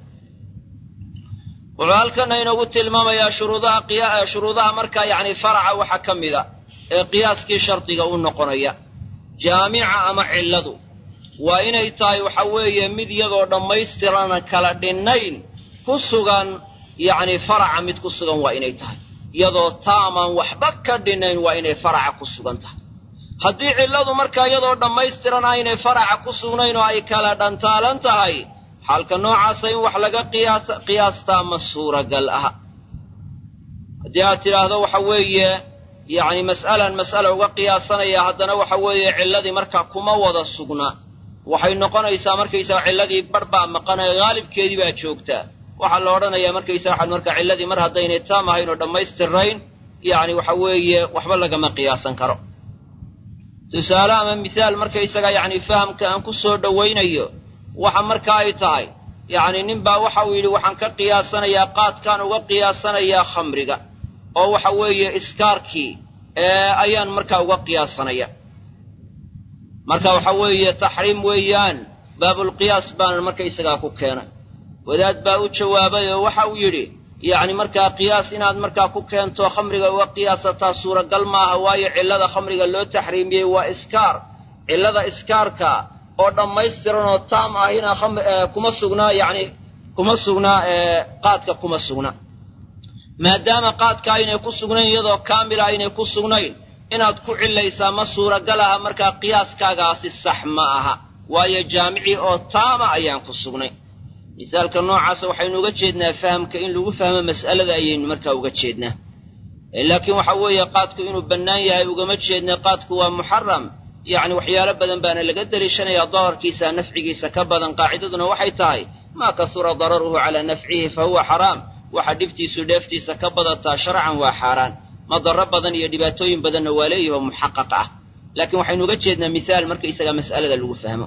wuxuu halkana inoogu tilmaamayaa shuruudaha shuruudaha markaa yacni faraca waxaa ka mida ee qiyaaskii shardiga u noqonaya jaamica ama cilladu waa inay tahay waxa weeye mid iyadoo dhammaystirana kala dhinnayn ku sugan yacni faraca mid ku sugan waa inay tahay iyadoo taamaan waxba ka dhinnayn waa inay faraca ku sugan tahay haddii cilladu markaa iyadoo dhammaystiran aynay faraca ku sugnayn oo ay kala dhantaalan tahay xaalka noocaasa in wax laga qiyaastaa ma suuragal aha haddii aad tidhaahdo waxa weeye yacni mas'alan mas'ala uga qiyaasanaya haddana waxa weeye cilladii markaa kuma wada sugna waxay noqonaysaa markaysaga cilladii bar baa maqanaya haalibkeedii baa joogtaa waxaa la odhanayaa markaysaga waxaad markaa cilladii mar haddaynay taam ahayn oo dhammaystirayn yacni waxa weeye waxba lagama qiyaasan karo tusaale ama mithaal markaysaga yacni fahamka aan ku soo dhowaynayo waxa marka ay tahay yacni nin baa waxa uu yidhi waxaan ka qiyaasanayaa qaadkaan uga qiyaasanayaa khamriga oo waxa weeye iskaarkii ayaan markaa uga qiyaasanaya marka waxa weeye taxriim weeyaan baabulqiyaas baanan markaysagaa ku keenay wadaad baa u jawaabay oo waxa uu yidhi yacni markaa qiyaas inaad markaa ku keento khamriga uga qiyaasataa suuragal maaha waayo cillada khamriga loo taxriimiyey waa iskaar cillada iskaarka oo dhammaystiran oo taam ahina kuma sugnaa yacni kuma sugnaa qaadka kuma sugna maadaama qaadka aynay ku sugnayn iyadoo kaamila aynay ku sugnayn inaad ku cilaysaa ma suuragal aha markaa qiyaaskaagaasi sax ma aha waayo jaamicii oo taama ayaan ku sugnay misaalka noocaasa waxaynu uga jeednaa fahamka in lagu fahmo mas'alada ayaynu markaa uga jeednaa laakiin waxa weeye qaadku inuu bannaan yahay ugama jeedna qaadku waa muxaram yacni waxyaalo badan baana laga deliishanayaa dararkiisa nafcigiisa ka badan qaacidaduna waxay tahay maa kasura dararuhu calaa nafcihi fa huwa xaraam waxa dhibtiisu dheeftiisa ka badataa sharcan waa xaaraan madaro badan iyo dhibaatooyin badanna waa leeyaho muxaqaq ah laakiin waxaynu uga jeednaa mithaal markaysaga mas'alada lagu fahmo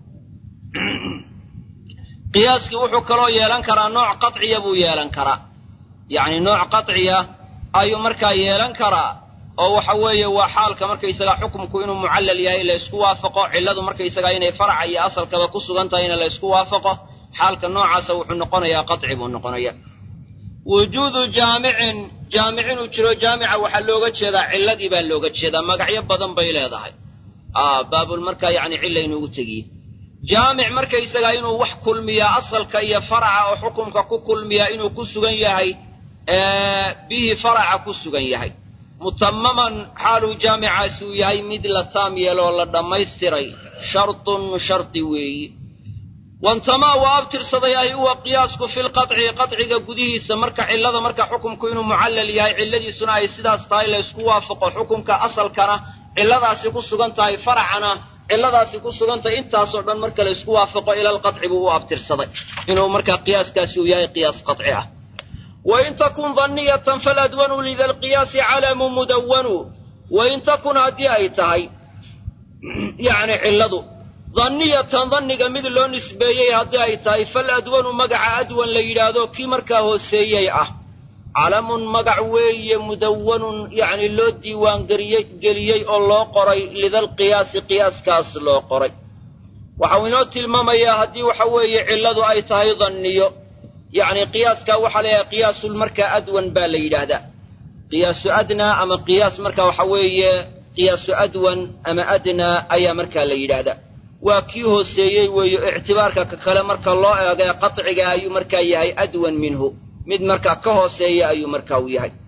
qiyaaskii wuxuu kaloo yeelan karaa nooc qaciya buu yeelan karaa yacni nooc qaciya ayuu markaa yeelan karaa oo waxa weeye waa xaalka markaysagaa xukumku inuu mucallal yahay la ysku waafaqo cilladu markaysagaa inay faraca iyo asalkaba ku sugan tahay in la ysku waafaqo xaalka noocaasa wuxuu noqonayaa qaci buu noqonaya wujuudu jaamicin jaamic inuu jiro jaamica waxaa looga jeedaa cilladii baa looga jeedaa magacyo badan bay leedahay baabul markaa yacni cilla inuugu tegiye jaamic markaysagaa inuu wax kulmiyaa asalka iyo faraca oo xukumka ku kulmiyaa inuu ku sugan yahay bihi faraca ku sugan yahay mutamaman xaaluu jaamicaasi uu yahay mid la taam yeeloo la dhammaystiray shartun shardi weeyi wantamaa waa abtirsaday ay huwa qiyaasku fi lqaطci qaطciga gudihiisa marka cillada marka xukumku inuu mucallal yahay cilladiisuna ay sidaas tahay la ysku waafaqo xukumka asalkana cilladaasi ku sugan tahay faracana cilladaasi ku sugan tahay intaasoo dhan marka la ysku waafaqo ila alqaطci buu u abtirsaday inuu markaa qiyaaskaasi uu yahay qiyaas qaطci ah wain takun danniyatan faladwanu lida lqiyaasi calamu mudawanu wain takun haddii ay tahay yacni cilladu danniyatan danniga mid loo nisbeeyey haddii ay tahay faladwanu magaca adwan la yidhaahdo kii markaa hooseeyey ah calamun magac weeye mudawanun yacni loo diiwaangeliyey geliyey oo loo qoray lidalqiyaasi qiyaaskaas loo qoray waxau inoo tilmaamayaa haddii waxa weeye cilladu ay tahay danniyo yacni qiyaaskaa waxaa layahay qiyaasul markaa adwan baa la yidhaahdaa qiyaasu adnaa ama qiyaas marka waxa weeye qiyaasu adwan ama adnaa ayaa markaa la yidhaahdaa waa kii hooseeyey weeyo ictibaarka ka kale marka loo eego ee qaciga ayuu markaa yahay adwan minhu mid markaa ka hooseeya ayuu markaa u yahay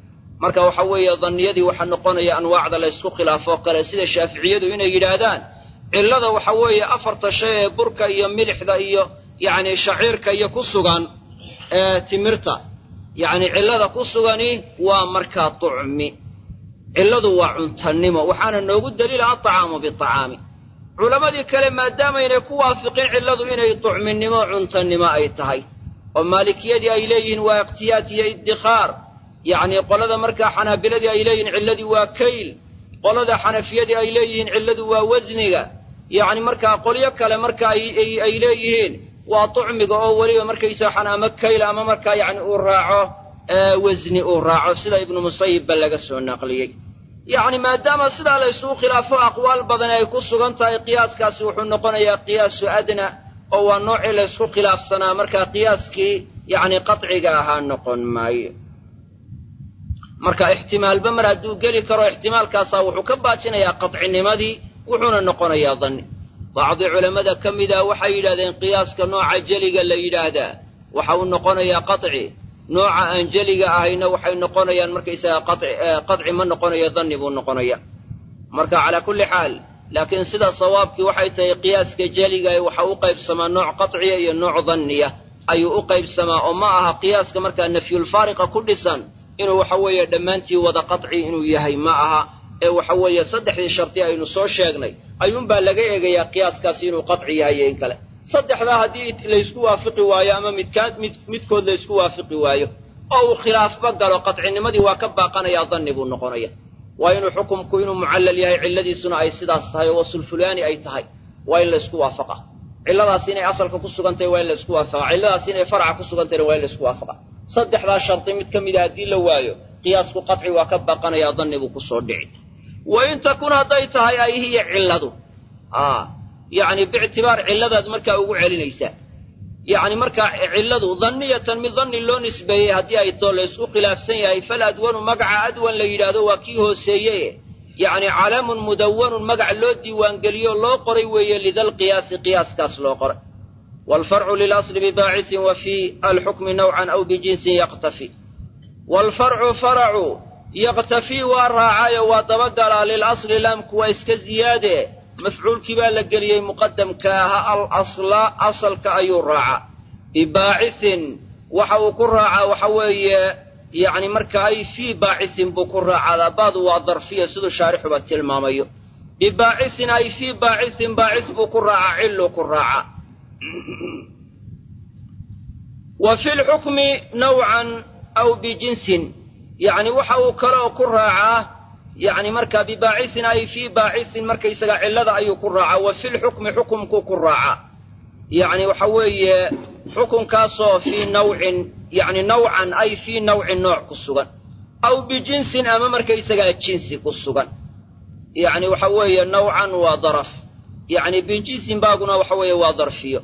marka waxa weeye danniyadii waxaa noqonaya anwaacda la ysku khilaafoo kale sida shaaficiyadu inay yidhaahdaan cillada waxa weeye afarta shay ee burka iyo milixda iyo yacni shaciirka iyo ku sugan ee timirta yacni cillada ku sugani waa markaa tucmi cilladu waa cuntannimo waxaana noogu daliila altacaamu biacaami culammadii kale maadaamaynay ku waafiqin cilladu inay tucminimo cuntannimo ay tahay oo maalikiyadii ay leeyihiin waa ikhtiyaat iyo iddikhaar yacni qolada markaa xanaabiladii ay leeyihiin cilladii waa kayl qolada xanafiyadii ay leeyihiin cilladu waa wasniga yacni markaa qolyo kale marka ay leeyihiin waa tucmiga oo weliba markaysaa xan ama kayl ama markaa yacni uu raaco wasni uu raaco sida ibnu musayibba laga soo naqliyey yacni maadaama sidaa la isugu khilaafo aqwaal badan ay ku sugan tahay qiyaaskaasi wuxuu noqonayaa qiyaasu adna oo waa noocii la ysku khilaafsanaa markaa qiyaaskii yacni qaciga ahaa noqon maayo marka ixtimaalba mar hadduu geli karo ixtimaalkaasaa wuxuu ka baajinayaa qadcinimadii wuxuuna noqonayaa danni bacdi culammada ka mida waxay yidhahdeen qiyaaska nooca jeliga la yidhaahdaa waxa uu noqonayaa qaci nooca aan jeliga ahayna waxay noqonayaan markaysaga qaci ma noqonayo danni buu noqonaya marka calaa kulli xaal laakiin sida sawaabkii waxay tahay qiyaaska jeliga waxa u qaybsamaa nooc qaciya iyo nooc danniya ayuu u qaybsamaa oo ma aha qiyaaska markaa nafyulfaariqa ku dhisan inuu waxa weeye dhammaantii wada qaci inuu yahay ma aha ee waxa weeye saddexdii sharti aynu soo sheegnay ayuunbaa laga eegayaa qiyaaskaasi inuu qaci yahay iyo in kale saddexdaa haddii laysku waafiqi waayo ama midkaan mid midkood laysku waafiqi waayo oo uu khilaafba galo qadcinimadii waa ka baaqanayaa danni buu noqonaya waa inuu xukumku inuu mucallal yahay cilladiisuna ay sidaas tahay oo wasulfulaani ay tahay waa in laysku waafaqa cilladaas inay asalka ku sugan tahay waa in laysku waafaqa cilladaas inay farca ku sugan tahayna waa in laysku waafaqa saddexdaa shardi mid ka mida haddii la waayo qiyaasku qaci waa ka baaqanayaa danni buu kusoo dhici wa in takun hadday tahay ay hiya cilladu yacni biictibaar cilladaad markaa ugu celinaysaa yacni markaa cilladu danniyatan mid danni loo nisbeeyey haddii ay too laysku khilaafsan yahay fal adwanu magaca adwan la yidhaahdo waa kii hooseeye yacni calaamun mudawanun magac loo diiwaangeliyo loo qoray weeye lidalqiyaasi qiyaaskaas loo qoray waalfarcu lilasli bibaacisin wa fii alxukmi nawcan aw bijinsin yaqtafi waalfarcu faracu yaqtafii waa raacaayo waa dabagalaa lilasli laamku waa iska ziyaade mafcuulkii baa la geliyey muqadamka aha al asla asalka ayuu raacaa bibaacisin waxa uu ku raacaa waxa weeye yacni marka ay fii baacisin buu ku raacaa baadu waa darfiya siduu shaarixuba tilmaamayo bibaacisin ay fii baacisin baacis buu ku raacaa cilluu ku raacaa wa fi lxukmi nawcan aw bijinsin yacni waxa uu kaloo ku raacaa yacni markaa bibaacisin ay fii baacisin markaysaga cillada ayuu ku raacaa wa fi lxukmi xukumkuu ku raacaa yacni waxa weeye xukunkaasoo fii nawcin yacni nawcan ay fii nawcin nooc ku sugan aw bijinsin ama markaysagaa jinsi ku sugan yacni waxa weeye nawcan waa daraf yacni bijinsin baaguna waxa weeye waa darfiyo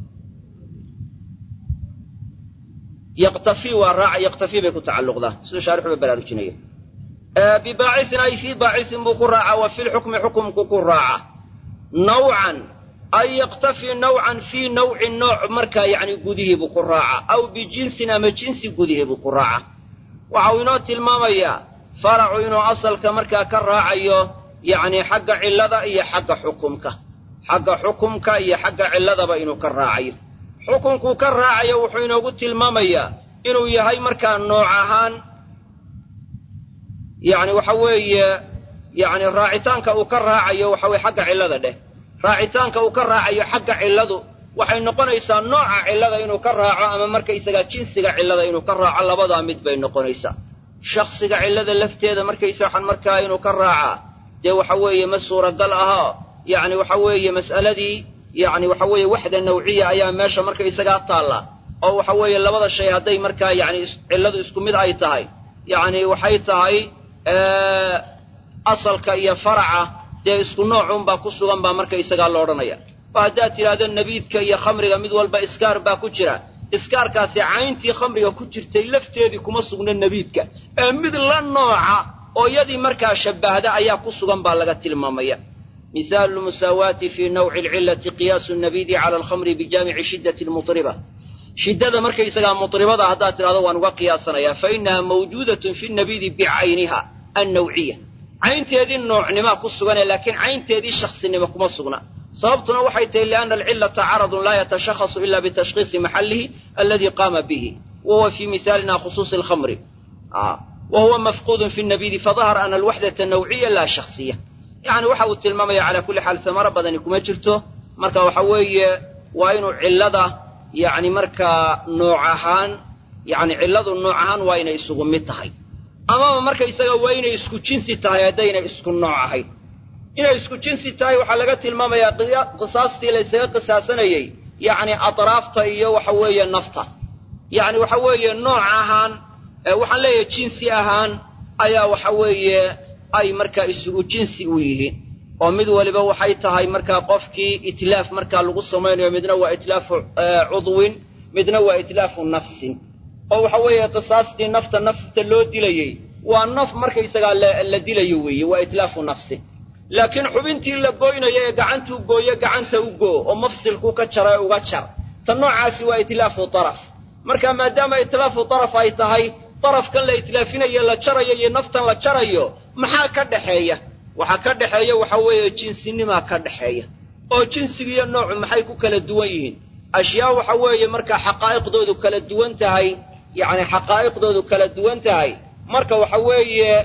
yaqtafii waa raaca yaqtafii bay ku tacalluqdaa siduu shaarixuba baraarujinaya bibaacisin ay fii baacisin buu ku raacaa wa fi lxukmi xukumku ku raaca nawcan ay yaqtafii nawcan fii nawcin nooc markaa yacni gudihiibuu ku raacaa aw bijinsin ama jinsi gudihiibuu ku raacaa waxa uu inoo tilmaamayaa faracu inuu asalka markaa ka raacayo yacni xagga cillada iyo xagga xukumka xagga xukumka iyo xagga cilladaba inuu ka raacayo xukunkuu ka raacayo wuxuu inoogu tilmaamayaa inuu yahay markaa nooc ahaan yacni waxa weeye yacni raacitaanka uu ka raacayo waxa weye xagga cillada dheh raacitaanka uu ka raacayo xagga cilladu waxay noqonaysaa nooca cillada inuu ka raaco ama markaysagaa jinsiga cillada inuu ka raaco labadaa mid bay noqonaysaa shaksiga cillada lafteeda markaysa waxaan markaa inuu ka raacaa dee waxa weeye ma suuragal ahaa yacni waxa weeye mas'aladii yacni waxa weeye waxda nawciya ayaa meesha markaysagaa taalla oo waxa weeye labada shay hadday markaa yacni cilladu isku mid ay tahay yacni waxay tahay asalka iyo faraca dee isku noocunbaa ku sugan baa markaysagaa la odhanaya oo haddaad tidhaahdo nabiidka iyo khamriga mid walba iskaar baa ku jira iskaarkaasi cayntii khamriga ku jirtay lafteedii kuma sugna nabiidka ee mid la nooca oo yadii markaa shabbahda ayaa ku sugan baa laga tilmaamaya مثال المساواة في نوع العلة قياس النبيذ على الخمر بجامع شدة المطربة shiddada markaysagaa mutribada haddaad tidhahdo waan uga qiyaasanayaa fa innaha mawjuudatun fi nabidi bicayniha annawciya caynteedii noocnimaa ku sugane laakiin caynteedii shaksinimo kuma sugna sababtuna waxay tahay lianna alcillata caradun laa yatashakhasu ila bitashkhiisi maxallihi alladii qaama bihi wa huwa fii misaalina khusuusi alkhamri wa huwa mafquudun fi nabidi fadahara ana alwaxdata nawciya laa shaksiya yacni waxa uu tilmaamaya calaa kulli xaal samaro badani kuma jirto marka waxa weeye waa inuu cillada yacni markaa nooc ahaan yacni cilladu nooc ahaan waa inay isugu mid tahay amaba markaysaga waa inay isku jinsi tahay haddaynay isku nooc ahayn inay isku jinsi tahay waxaa laga tilmaamayaa qisaastii laysaga qisaasanayey yacni atraafta iyo waxa weeye nafta yacni waxa weeye nooc ahaan waxaan leeyahay jinsi ahaan ayaa waxa weeye ay markaa isugu jinsi u yihiin oo mid waliba waxay tahay markaa qofkii itlaaf markaa lagu samaynayo midna waa itlaafu cudwin midna waa itlaafu nafsin oo waxa weeye qisaastii nafta nafta loo dilayey waa naf markaysagaa la dilayo weeye waa itlaafu nafsin laakiin xubintii la gooynayo ee gacantuu gooyo gacanta u goo oo mafsilkuu ka jara uga jar ta noocaasi waa itlaafu daraf marka maadaama itlaafu daraf ay tahay darafkan la itlaafinayo la jarayo iyo naftan la jarayo maxaa ka dhexeeya waxaa ka dhexeeya waxa weeye jinsinimaa ka dhexeeya oo jinsigiiyo noocu maxay ku kala duwan yihiin ashyaa waxa weeye markaa xaqaa'iqdoodu kala duwan tahay yacni xaqaa'iqdoodu kala duwan tahay marka waxa weeye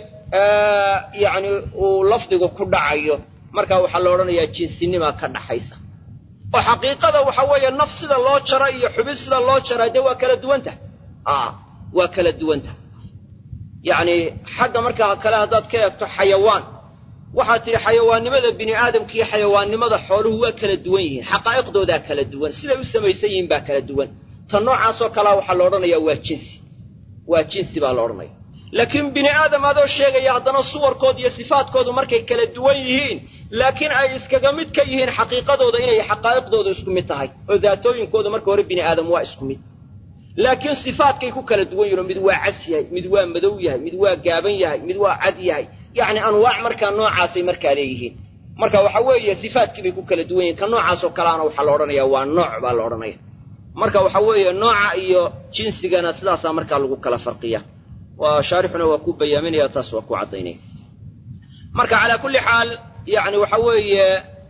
yacni uu lafdigu ku dhacayo marka waxaa la odhanayaa jinsinimaa ka dhaxaysa oo xaqiiqada waxa weeye naf sida loo jara iyo xubin sida loo jaraa dee waa kala duwan tahay a waa kala duwan tahay yacni xagga markaa kale haddaad ka eegto xayawaan waxaad tidhi xayawaannimada bini aadamka iyo xayawaannimada xooluhu waa kala duwan yihiin xaqaa'iqdoodaa kala duwan siday u samaysan yihiin baa kala duwan ta noocaasoo kalea waxaa la odhanayaa waa jinsi waa jinsi baa la odhanaya laakiin bini aadam adoo sheegaya haddana suwarkooda iyo sifaadkoodu markay kala duwan yihiin laakiin ay iskaga mid ka yihiin xaqiiqadooda inay xaqaa'iqdooda isku mid tahay oo daatooyinkooda marka hore bini aadam waa isku mid laakiin sifaadkay ku kala duwan yihin oo mid waa cas yahay mid waa madow yahay mid waa gaaban yahay mid waa cad yahay yacni anwaac markaa noocaasay markaa leeyihiin marka waxa weeye sifaadkii bay ku kala duwan yihin ka noocaasoo kaleana waxaa la odhanaya waa nooc baa la odhanaya marka waxa weeye nooca iyo jinsigana sidaasaa markaa lagu kala farqiya waa shaarixuna waa ku bayaaminaya taas waa ku caddaynaya marka calaa kulli xaal yacni waxa weeye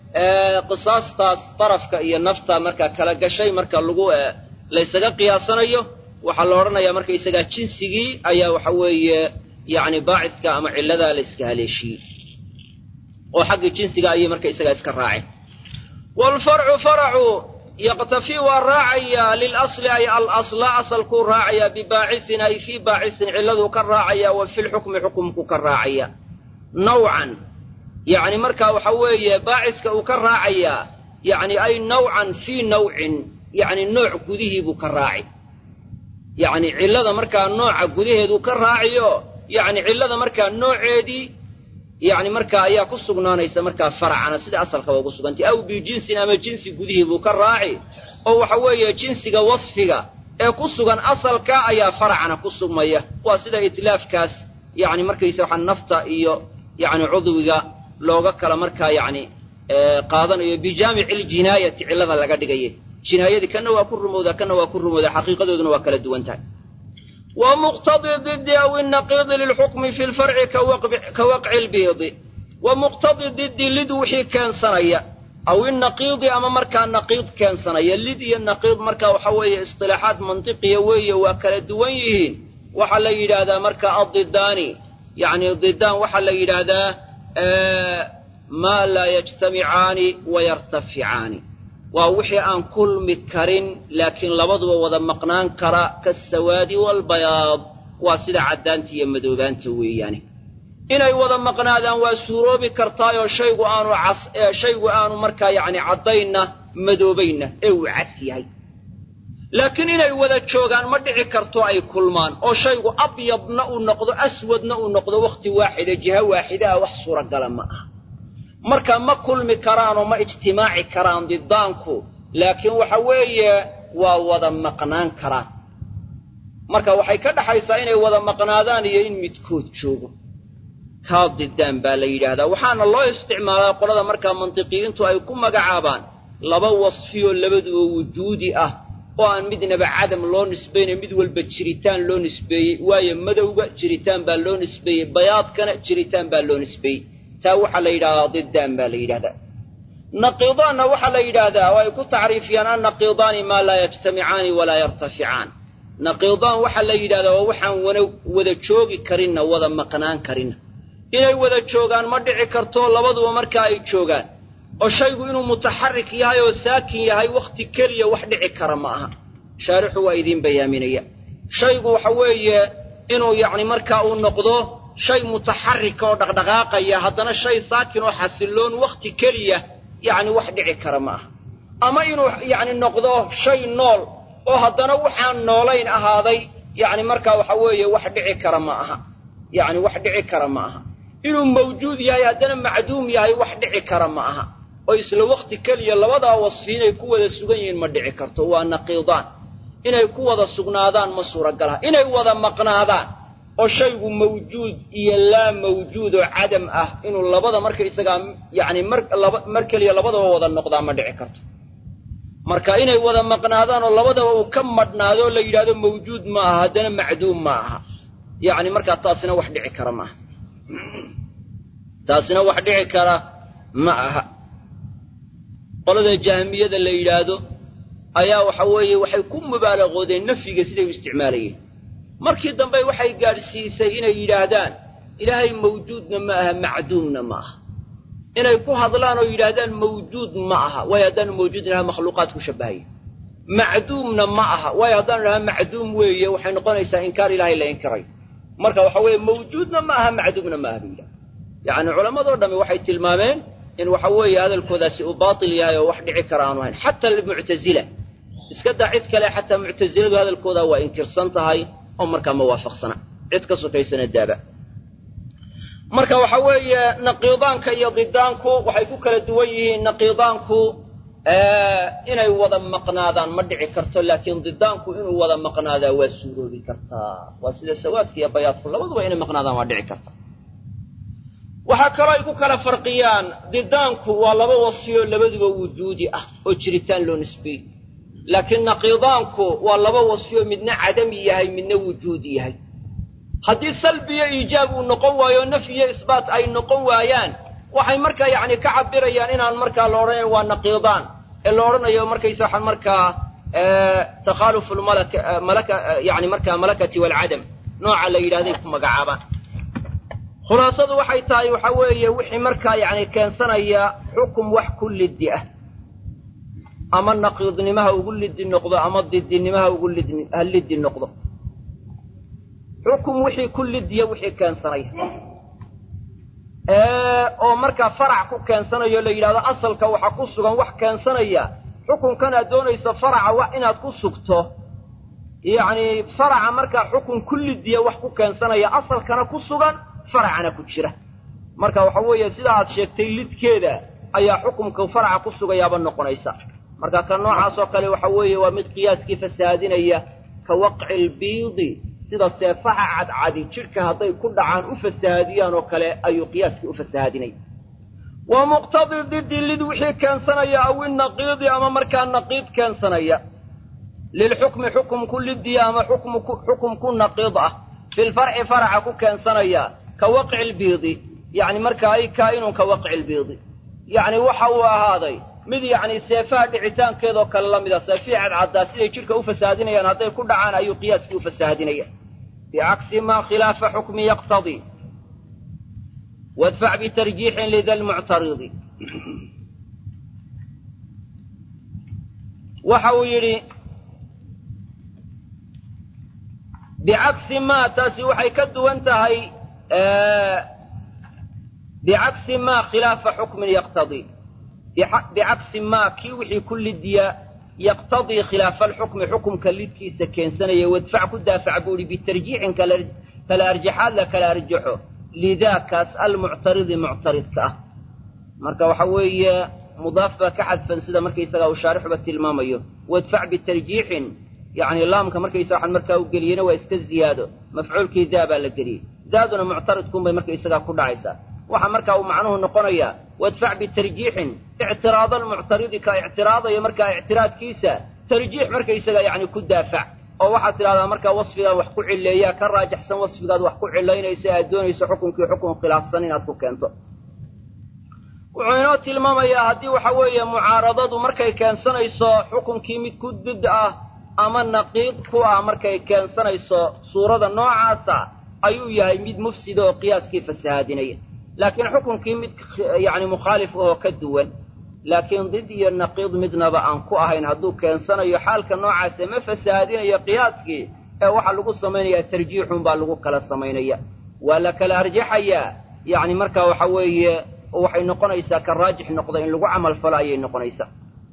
qisaastaas darafka iyo nafta markaa kala gashay marka lagu laysaga qiyaasanayo waxaa la odhanayaa markaysagaa jinsigii ayaa waxa weeye yacni baaciska ama cilladaa la yska haleeshiyey oo xaggii jinsiga ayay markaysagaa iska raaceen waalfarcu faracu yaqtafii waa raacayaa lilasli ay alasla asalkuu raacayaa bibaacisin ay fii baacisin cilladuu ka raacaya wa fi lxukmi xukumku ka raacaya nawcan yacni markaa waxa weeye baaciska uu ka raacayaa yacni ay nawcan fii nawcin yacni nooc gudihii buu ka raaci yacni cillada markaa nooca gudaheeduu ka raaciyo yacni cillada markaa nooceedii yacni markaa ayaa ku sugnaanaysa markaa faracana sida asalkaba ugu sugantay aw bijinsin ama jinsi gudihii buu ka raaci oo waxa weeye jinsiga wasfiga ee ku sugan asalka ayaa faracana ku sugmaya waa sida itlaafkaas yacni markaysa waxaa nafta iyo yacni cudwiga looga kala markaa yacni qaadanayo bijaamici ljinaayati cillada laga dhigaya jinaayadii kana waa ku rumowdaa kana waa ku rumowdaa xaqiiqadooduna waa kala duwan tahay wa muqtadi didi aw inaqiidi lilxukmi fi lfarci ka waqci lbiidi wa muqtadi didi lid wixii keensanaya aw inaqiidi ama markaa naqiid keensanaya lid iyo naqiid markaa waxa weeye istilaaxaad mantiqiya weeye waa kala duwan yihiin waxaa la yidhaahdaa marka addidaani yacni didaan waxaa la yidhaahdaa maa laa yajtamicaani wayartaficaani waa wixii aan kulmi karin laakiin labaduba wada maqnaan kara kaasawaadi waalbayaad waa sida caddaanta iyo madoobaanta weeyaane inay wada maqnaadaan waa suuroobi kartaayoo shaygu aanu cas shaygu aanu markaa yacni caddaynna madoobaynna ee uu cas yahay laakiin inay wada joogaan ma dhici karto ay kulmaan oo shaygu abyadna uu noqdo aswadna uu noqdo wakhti waaxida jiha waaxida ah wax suuragala ma aha marka ma kulmi karaanoo ma ijtimaaci karaan didaanku laakiin waxa weeye waa wada maqnaan karaan marka waxay ka dhaxaysaa inay wada maqnaadaan iyo in midkood joogo kaa didaan baa la yidhaahdaa waxaana loo isticmaalaa qolada markaa mantiqiyiintu ay ku magacaabaan laba wasfiyoo labaduba wujuudi ah oo aan midnaba cadam loo nisbaynayo mid walba jiritaan loo nisbeeyey waayo madowga jiritaan baa loo nisbeeyey bayaadkana jiritaan baa loo nisbeeyey taa waxaa la yidhahdaa diddaan baa la yidhahdaa naqiidaanna waxaa la yidhaahdaa oo ay ku tacriifiyaan annaqiidaani maa laa yajtamicaani walaa yartaficaan naqiidaan waxaa la yidhahdaa waa waxaan wana wada joogi karinna wada maqnaan karinna inay wada joogaan ma dhici karto labaduba markaa ay joogaan oo shaygu inuu mutaxarik yahay oo saakin yahay wakhti keliya wax dhici kara ma aha shaarixu waa idiin bayaaminaya shaygu waxa weeye inuu yacni markaa uu noqdo shay mutaxarika oo dhaqdhaqaaqaya haddana shay saakin oo xasilloon wakhti keliya yacni wax dhici kara ma aha ama inuu yacni noqdo shay nool oo haddana waxaan noolayn ahaaday yacni markaa waxa weeye wax dhici kara ma aha yacni wax dhici kara ma aha inuu mawjuud yahay haddana macduum yahay wax dhici kara ma aha oo isla wakhti keliya labadaa wasfi inay ku wada sugan yihiin ma dhici karto waa naqiidaan inay ku wada sugnaadaan ma suuragalaha inay wada maqnaadaan oo shaygu mawjuud iyo laa mawjuud oo cadam ah inuu labada marka isagaa yacni mar laba mar keliya labadaba wada noqdaa ma dhici karto marka inay wada maqnaadaan oo labadaba uu ka madhnaado oo la yidhahdo mawjuud ma aha haddana macduum ma aha yacni markaa taasina wax dhici kara ma aha taasina wax dhici kara ma aha qolada jahmiyada la yidhaahdo ayaa waxa weeye waxay ku mubaalaqoodeen nafyiga siday u isticmaalayeen markii dambe waxay gaadhsiisay inay yidhaahdaan ilaahay mawjuudna ma aha macduumna ma aha inay ku hadlaan oo yidhaahdaan mawjuud ma aha waayo haddaanu mawjuud inaha makhluuqaad ku shabbahaya macduumna ma aha waayo haddaanu idhaha macduum weeye waxay noqonaysaa inkaar ilaahay la inkirayo marka waxa weeye mawjuudna ma aha macduumna ma aha bu yidhahda yacni culammadoo dhammi waxay tilmaameen in waxa weeye hadalkoodaasi uu baatil yahay oo wax dhici kara aanu ahayn xataa muctazila iska daa cid kale xataa muctasiladu hadalkoodaa waa inkirsan tahay oo markaa ma waafaqsana cid ka sokaysana daaba marka waxa weeye naqiidaanka iyo didaanku waxay ku kala duwan yihiin naqiidaanku inay wada maqnaadaan ma dhici karto laakiin didaanku inuu wada maqnaadaa waa suuroobi kartaa waa sida sawaadka iyo bayaadku labaduba inay maqnaadaan waa dhici karta waxaa kaloo ay ku kala farqiyaan didaanku waa laba wasiyo labaduba wujuudi ah oo jiritaan loo nisbeeyey laakiin naqiidaanku waa laba wasiyo midna cadami yahay midna wujuudi yahay haddii salbiyo iijaab uu noqon waayo nafyi iyo isbaat ay noqon waayaan waxay markaa yacni ka cabirayaan inaan markaa la odhanayn waa naqiidaan ee la odhanayo markaysa waxaan markaa takhaalufu lmalaka malaka yani markaa malakati waalcadam nooca la yidhahday ku magacaabaan khulaasadu waxay tahay waxa weeye wixii markaa yacni keensanaya xukum wax ku liddi ah ama naqiidnimaha ugu liddi noqdo ama didinimaha ugu lid ha liddi noqdo xukum wixii ku liddiya wixii keensanaya oo markaa farac ku keensanayo la yidhahdo asalka waxa ku sugan wax keensanaya xukunkan aad doonayso faraca wax inaad ku sugto yacni faraca markaa xukun ku liddiya wax ku keensanaya asalkana ku sugan faracana ku jira marka waxa weeye sida aad sheegtay lidkeeda ayaa xukumka faraca ku sugayaaba noqonaysa marka ka noocaas oo kale waxa weeye waa mid qiyaaskii fasahaadinaya ka waqci lbiidi sida seefaha cadcadi jidhka hadday ku dhacaan u fasahaadiyaan oo kale ayuu qiyaaskii u fasahaadinaya wa muqtadi didi lid wixii keensanaya aw inaqiidi ama markaa naqiid keensanaya lilxukmi xukum ku lidiya ama xukum ku naqiid ah filfarci faraca ku keensanaya ka waqci lbiidi yacni markaa ay kaa'inun ka waqci lbiidi yacni waxa uu ahaaday mid yacni seefaha dhicitaankeedoo kale la mida seefihii cadcaddaa siday jidhka u fasahaadinayaan hadday ku dhacaan ayuu qiyaaskii u fasahaadinaya bicagsi maa khilaafa xukmi yaqtadii wadfac bitarjiixin lida lmuctaridi waxa uu yidhi bicagsi maa taasi waxay ka duwan tahay bicagsi maa khilaafa xukmin yaqtadii bicagsi maa kii wixii ku lidiya yaqtadii khilaafa alxukmi xukumka lidkiisa keensanaya wadfac ku daafac buu ihi bitarjiixin kala arjaxaad la kala arjaxo lidaakaas almuctaridi muctaridka ah marka waxa weeye mudaaf baa ka xadfan sida markaysagaa uu shaarixuba tilmaamayo wadfac bitarjiixin yacni laamka markaysa waxaan markaa u geliyena waa iska ziyaado mafcuulkii daa baa la geliyey daaduna muctaridkunbay markaysagaa ku dhacaysaa waxaa markaa uu macnuhu noqonayaa wadfac bitarjiixin ictiraada almuctaridi ka ictiraadaya markaa ictiraadkiisa tarjiix markaysaga yacni ku daafac oo waxaad tidhahdaa markaa wasfigaan wax ku cileeyaa ka raajaxsan wasfigaad wax ku cilaynayso aad doonayso xukunkii xukun khilaafsan inaad ku keento wuxuu inoo tilmaamayaa haddii waxa weeye mucaaradadu markay keensanayso xukunkii mid ku dud ah ama naqiid ku ah markay keensanayso suurada noocaasa ayuu yahay mid mufsida oo qiyaaskii fasahaadinaya laakiin xukunkii mid yacni mukhaalif ahoo ka duwan laakiin did iyo naqiid midnaba aan ku ahayn hadduu keensanayo xaalka noocaase ma fasahaadinayo qiyaaskii ee waxaa lagu samaynayaa tarjiixun baa lagu kala samaynaya waa la kala arjaxayaa yacni markaa waxa weeye waxay noqonaysaa ka raajix noqda in lagu camal falo ayay noqonaysaa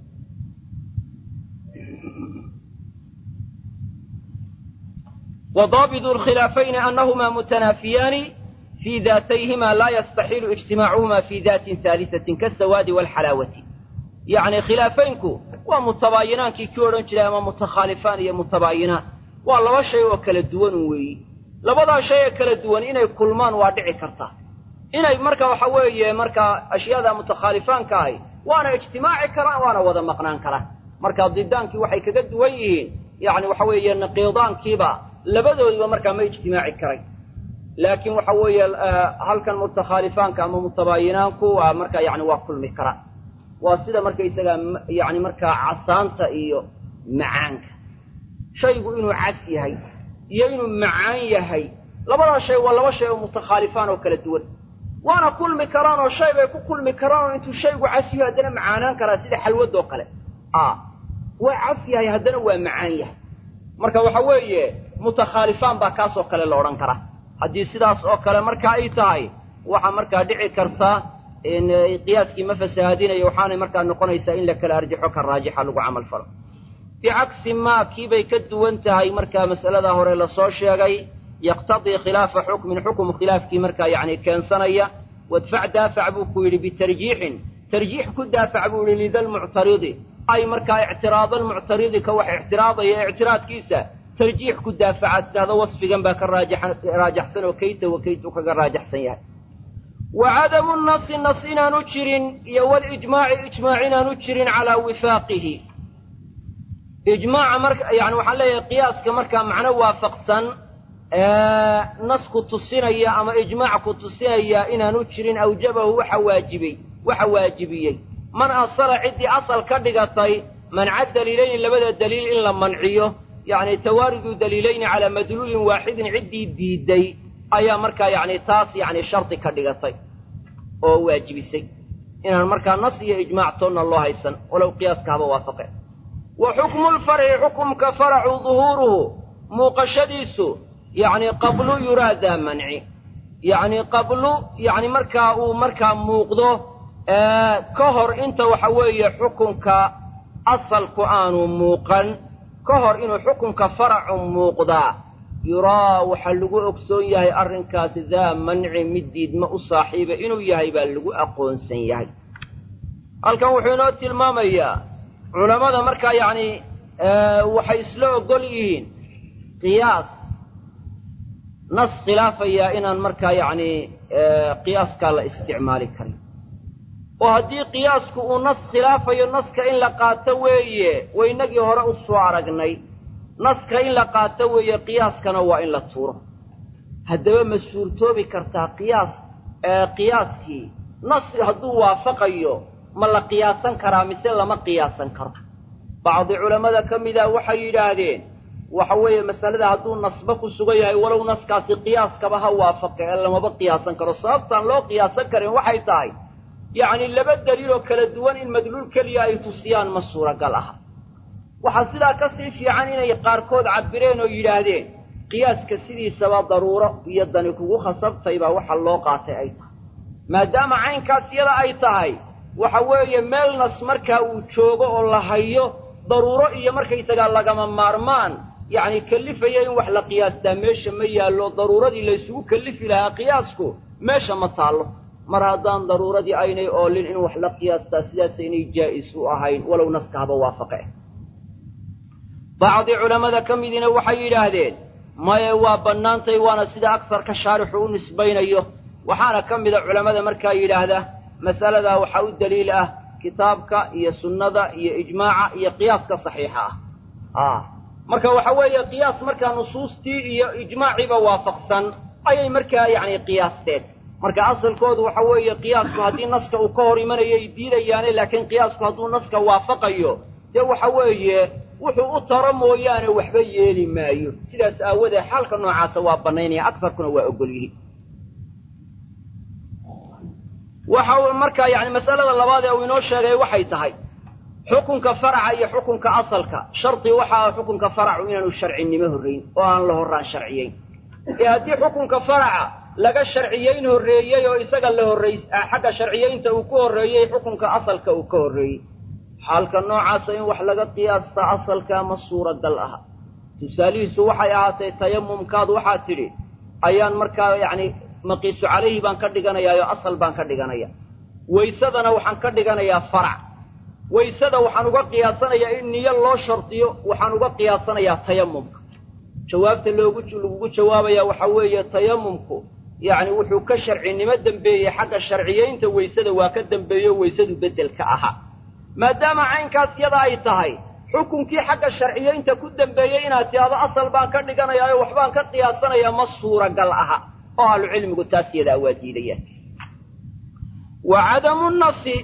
وضابط الخلافين أنهما متنافيان في ذاتيهما لا يستحيل اجتماعهما في ذات ثالثة كالسواد والحلاوة يعني خلافينك ومتباينان كي كورن جرى أما متخالفان يا متباينان والله شيء وكل الدون وي لبدا شيء كل الدون إنay kulmaan waa dhici karta inay marka waxa weeye marka ashyaada mutakhalifaanka ahi waana ijtimaaci karaan waana wada maqnaan karaan marka didaankii waxay kaga duwan yihiin yani waxa weeye naqiidaankiiba labadoodiba markaa ma ijtimaaci karay laakiin waxa weeye halkan mutakhalifaanka ama mutabaayinaanku waa markaa yani waa kulmi karaan waa sida markaysaga yani markaa casaanta iyo macaanka shaygu inuu cas yahay iyo inuu macaan yahay labadaa shay waa laba shay oo mutakhaalifaan oo kala duwan waana kulmi karaan oo shay bay ku kulmi karaan oo intuu shaygu cas yahay haddana macaanaan karaa sida xalwadoo kale a waa cas yahay haddana waa macaan yahay marka waxa weeye mutakhaalifaan baa kaasoo kale la odhan karaa haddii sidaas oo kale marka ay tahay waxaa markaa dhici karta in qiyaaskii ma fasahaadinayo waxaanay markaa noqonaysaa in la kala arjaxo ka raajixa lagu camal falo bicagsi maa kiibay ka duwan tahay markaa mas'aladaa hore lasoo sheegay yaqtadii khilaafa xukmin xukum khilaafkii markaa yacni keensanaya wadfac daafac buu ku yidhi bitarjiixin tarjiix ku daafac buu yidhi lidalmuctaridi ay markaa ictiraada almuctaridi ka wax ictiraadaya ictiraadkiisa tarjiix ku daafacaad tidhahdo wasfigan baa ka raajaxsan oo kayta wa kaytu kaga raajaxsan yahay wa cadamu nasi nas inaanu jirin iyo walijmaaci ijmaac inaanu jirin calaa wifaaqihi ijmaaca marka yani waxaan leeyahay qiyaaska markaa macno waafaqsan nasku tusinaya ama ijmaac ku tusinaya inaanu jirin awjabahu waxa waajibay waxa waajibiyey man asala ciddii asal ka dhigatay manca daliilayni labada daliil in la manciyo yacni tawaaridu daliilayni calaa madluulin waaxidin ciddii diiday ayaa markaa yacni taas yacni shardi ka dhigatay oo waajibisay inaan markaa nas iyo ijmaac toonna loo haysan walow qiyaaska haba waafaqe wa xukmu lfarci xukumka faracu duhuuruhu muuqashadiisu yacni qablu yuraadaa manci yacni qablu yacni markaa uu markaa muuqdo ka hor inta waxa weeye xukunka asalku aanu muuqan ka hor inuu xukunka faracu muuqdaa yuraa waxaa lagu ogsoon yahay arrinkaasi daa manci mid diidma u saaxiiba inuu yahay baa lagu aqoonsan yahay halkan wuxuu inoo tilmaamayaa culammada markaa yacni waxay isla ogol yihiin qiyaas nas khilaafayaa inaan markaa yacni qiyaaskaa la isticmaali karin oo haddii qiyaasku uu nas khilaafayo naska in la qaato weeye waynagii hore u soo aragnay naska in la qaato weeye qiyaaskana waa in la tuuro haddaba ma suurtoobi kartaa qiyaas qiyaaskii nas hadduu waafaqayo ma la qiyaasan karaa mise lama qiyaasan karo bacdi culammada ka mida waxay yidhaahdeen waxa weeye masalada hadduu nasba ku sugan yahay walow naskaasi qiyaaskaba ha waafaqa ee lamaba qiyaasan karo sababtaan loo qiyaasan karin waxay tahay yacni laba daliiloo kala duwan in madluul keliya ay tusiyaan ma suuragal aha waxaa sidaa ka sii fiican inay qaarkood cabbireen oo yidhaahdeen qiyaaska sidiisaba daruuro iyo dani kugu khasabtay baa waxa loo qaatay ay tahay maadaama caynkaas yada ay tahay waxa weeye meel nas markaa uu joogo oo la hayo daruuro iyo markaysagaa lagama maarmaan yacni kellifaya in wax la qiyaastaa meesha ma yaallo daruuradii la ysugu kellifi lahaa qiyaasku meesha ma taallo mar haddaan daruuradii aynay oolin in wax la qiyaastaa sidaasaynay jaa'is u ahayn walow naska haba waafaqe bacdi culammada ka midina waxay yidhaahdeen maye waa bannaantay waana sida agsarka shaarixu u nisbaynayo waxaana ka mida culammada markaa yidhaahda mas'aladaa waxaa u daliil ah kitaabka iyo sunnada iyo ijmaaca iyo qiyaaska saxiixa ah marka waxa weeye qiyaas markaa nusuustii iyo ijmaaciiba waafaqsan ayay markaa yacni qiyaasteen marka asalkoodu waxa weeye qiyaasku haddii naska uu ka hor imanayay diidayaane laakiin qiyaasku hadduu naska waafaqayo dee waxa weeye wuxuu u taro mooyaane waxba yeeli maayo sidaas aawadeed xaalka noocaasa waa bannaynaya akarkuna waa ogol yihi waxa uu markaa yani masalada labaad ee uu inoo sheegay waxay tahay xukunka faraca iyo xukunka asalka shardi waxa ah xukunka faracu inaanu sharcinimo horrayn oo aan la horraan sharciyeyn ee haddii xukunka faraca laga sharciyeyn horreeyey oo isaga la horrays xagga sharciyeynta uu ku horreeyey xukunka asalka uu ka horreeyey xaalka noocaasa in wax laga qiyaasta asalka ma suuragal aha tusaalihiisu waxay ahaatay tayamumkaad waxaad tidhi ayaan markaa yacni maqiisu calayhi baan ka dhiganayaa oo asal baan ka dhiganaya waysadana waxaan ka dhiganayaa farac waysada waxaan uga qiyaasanayaa in niyo loo shardiyo waxaan uga qiyaasanayaa tayamumka jawaabta loogu lagugu jawaabaya waxaa weeye tayamumku yacni wuxuu ka sharcinimo dembeeyey xagga sharciyeynta waysada waa ka dembeeyo waysadu beddelka ahaa maadaama caynkaas yada ay tahay xukunkii xagga sharciyeynta ku dembeeyey inaad tidhaahdo asal baan ka dhiganayaa oo waxbaan ka qiyaasanayaa ma suuragal aha oo ahlucilmigu taas yadaa waa diidayaan wa cadamu nasi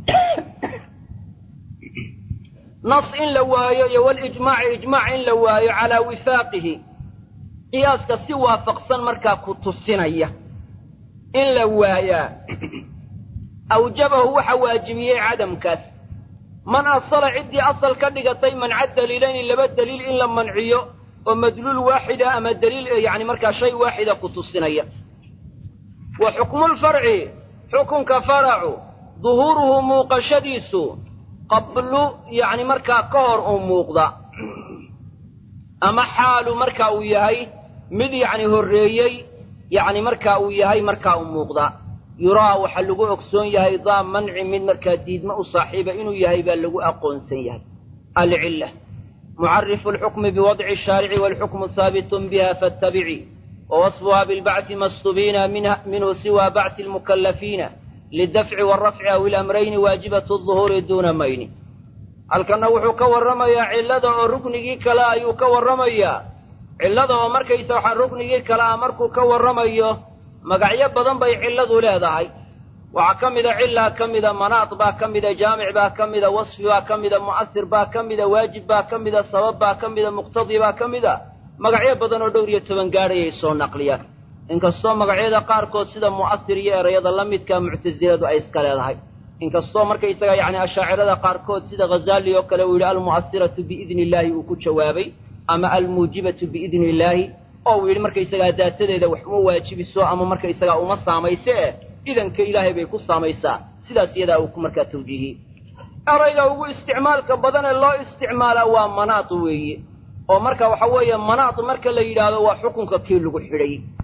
nas in la waayo iyo walijmaaci ijmaac in la waayo calaa wifaaqihi qiyaaska si waafaqsan markaa ku tusinaya in la waayaa awjabahu waxa waajibiyey cadamkaas man asala ciddii asal ka dhigatay manca daliilayni laba daliil in la manciyo oo madluul waaxida ama daliil yacni markaa shay waaxida ku tusinaya wa xukmulfarci xukunka faracu duhuuruhu muuqashadiisu qablu yacni markaa ka hor uu muuqda ama xaalu marka uu yahay mid yacni horreeyey yacni marka uu yahay markaa u muuqda yuraa waxaa lagu ogsoon yahay daa manci mid markaa diidma u saaxiiba inuu yahay baa lagu aqoonsan yahay alcilla mucarifu alxukmi biwadci ashaarici waalxukmu haabitun biha faatabici wawasfuha bilbacthi mastubiina minhu siwa bacthi almukallafiina lidafci waalrafci aw ilamrayni waajibatu duhuuri duuna mayni halkanna wuxuu ka warramayaa cillada oo ruknigii kale ayuu ka warramayaa cillada oo markaysa waxaa ruknigii kale ah markuu ka warramayo magacyo badan bay cilladu leedahay waxaa ka mida cillaa ka mida manaad baa ka mida jaamic baa ka mida wasfi baa ka mida mu'asir baa ka mida waajib baa ka mida sabab baa ka mida muqtadi baa ka mida magacyo badan oo dhowr iyo toban gaadhayay soo naqliyaan inkastoo magacyada qaarkood sida mu'asir iyo erayada la midka muctasiladu ay iska leedahay inkastoo markaysaga yacni ashaacirada qaarkood sida ghazaali oo kale uu yidhi almu'asiratu biidni illaahi uu ku jawaabay ama almuujibatu biidni illaahi oo uu yidhi markaysagaa daatadeeda wax uma waajibiso ama markaysagaa uma saamayse eh idanka ilaahay bay ku saamaysaa sidaas iyadaa uu ku markaa tawjiihiyey erayga ugu isticmaalka badan ee loo isticmaalaa waa manaad weeye oo marka waxa weeye manaad marka la yidhaahdo waa xukunka kii lagu xidhay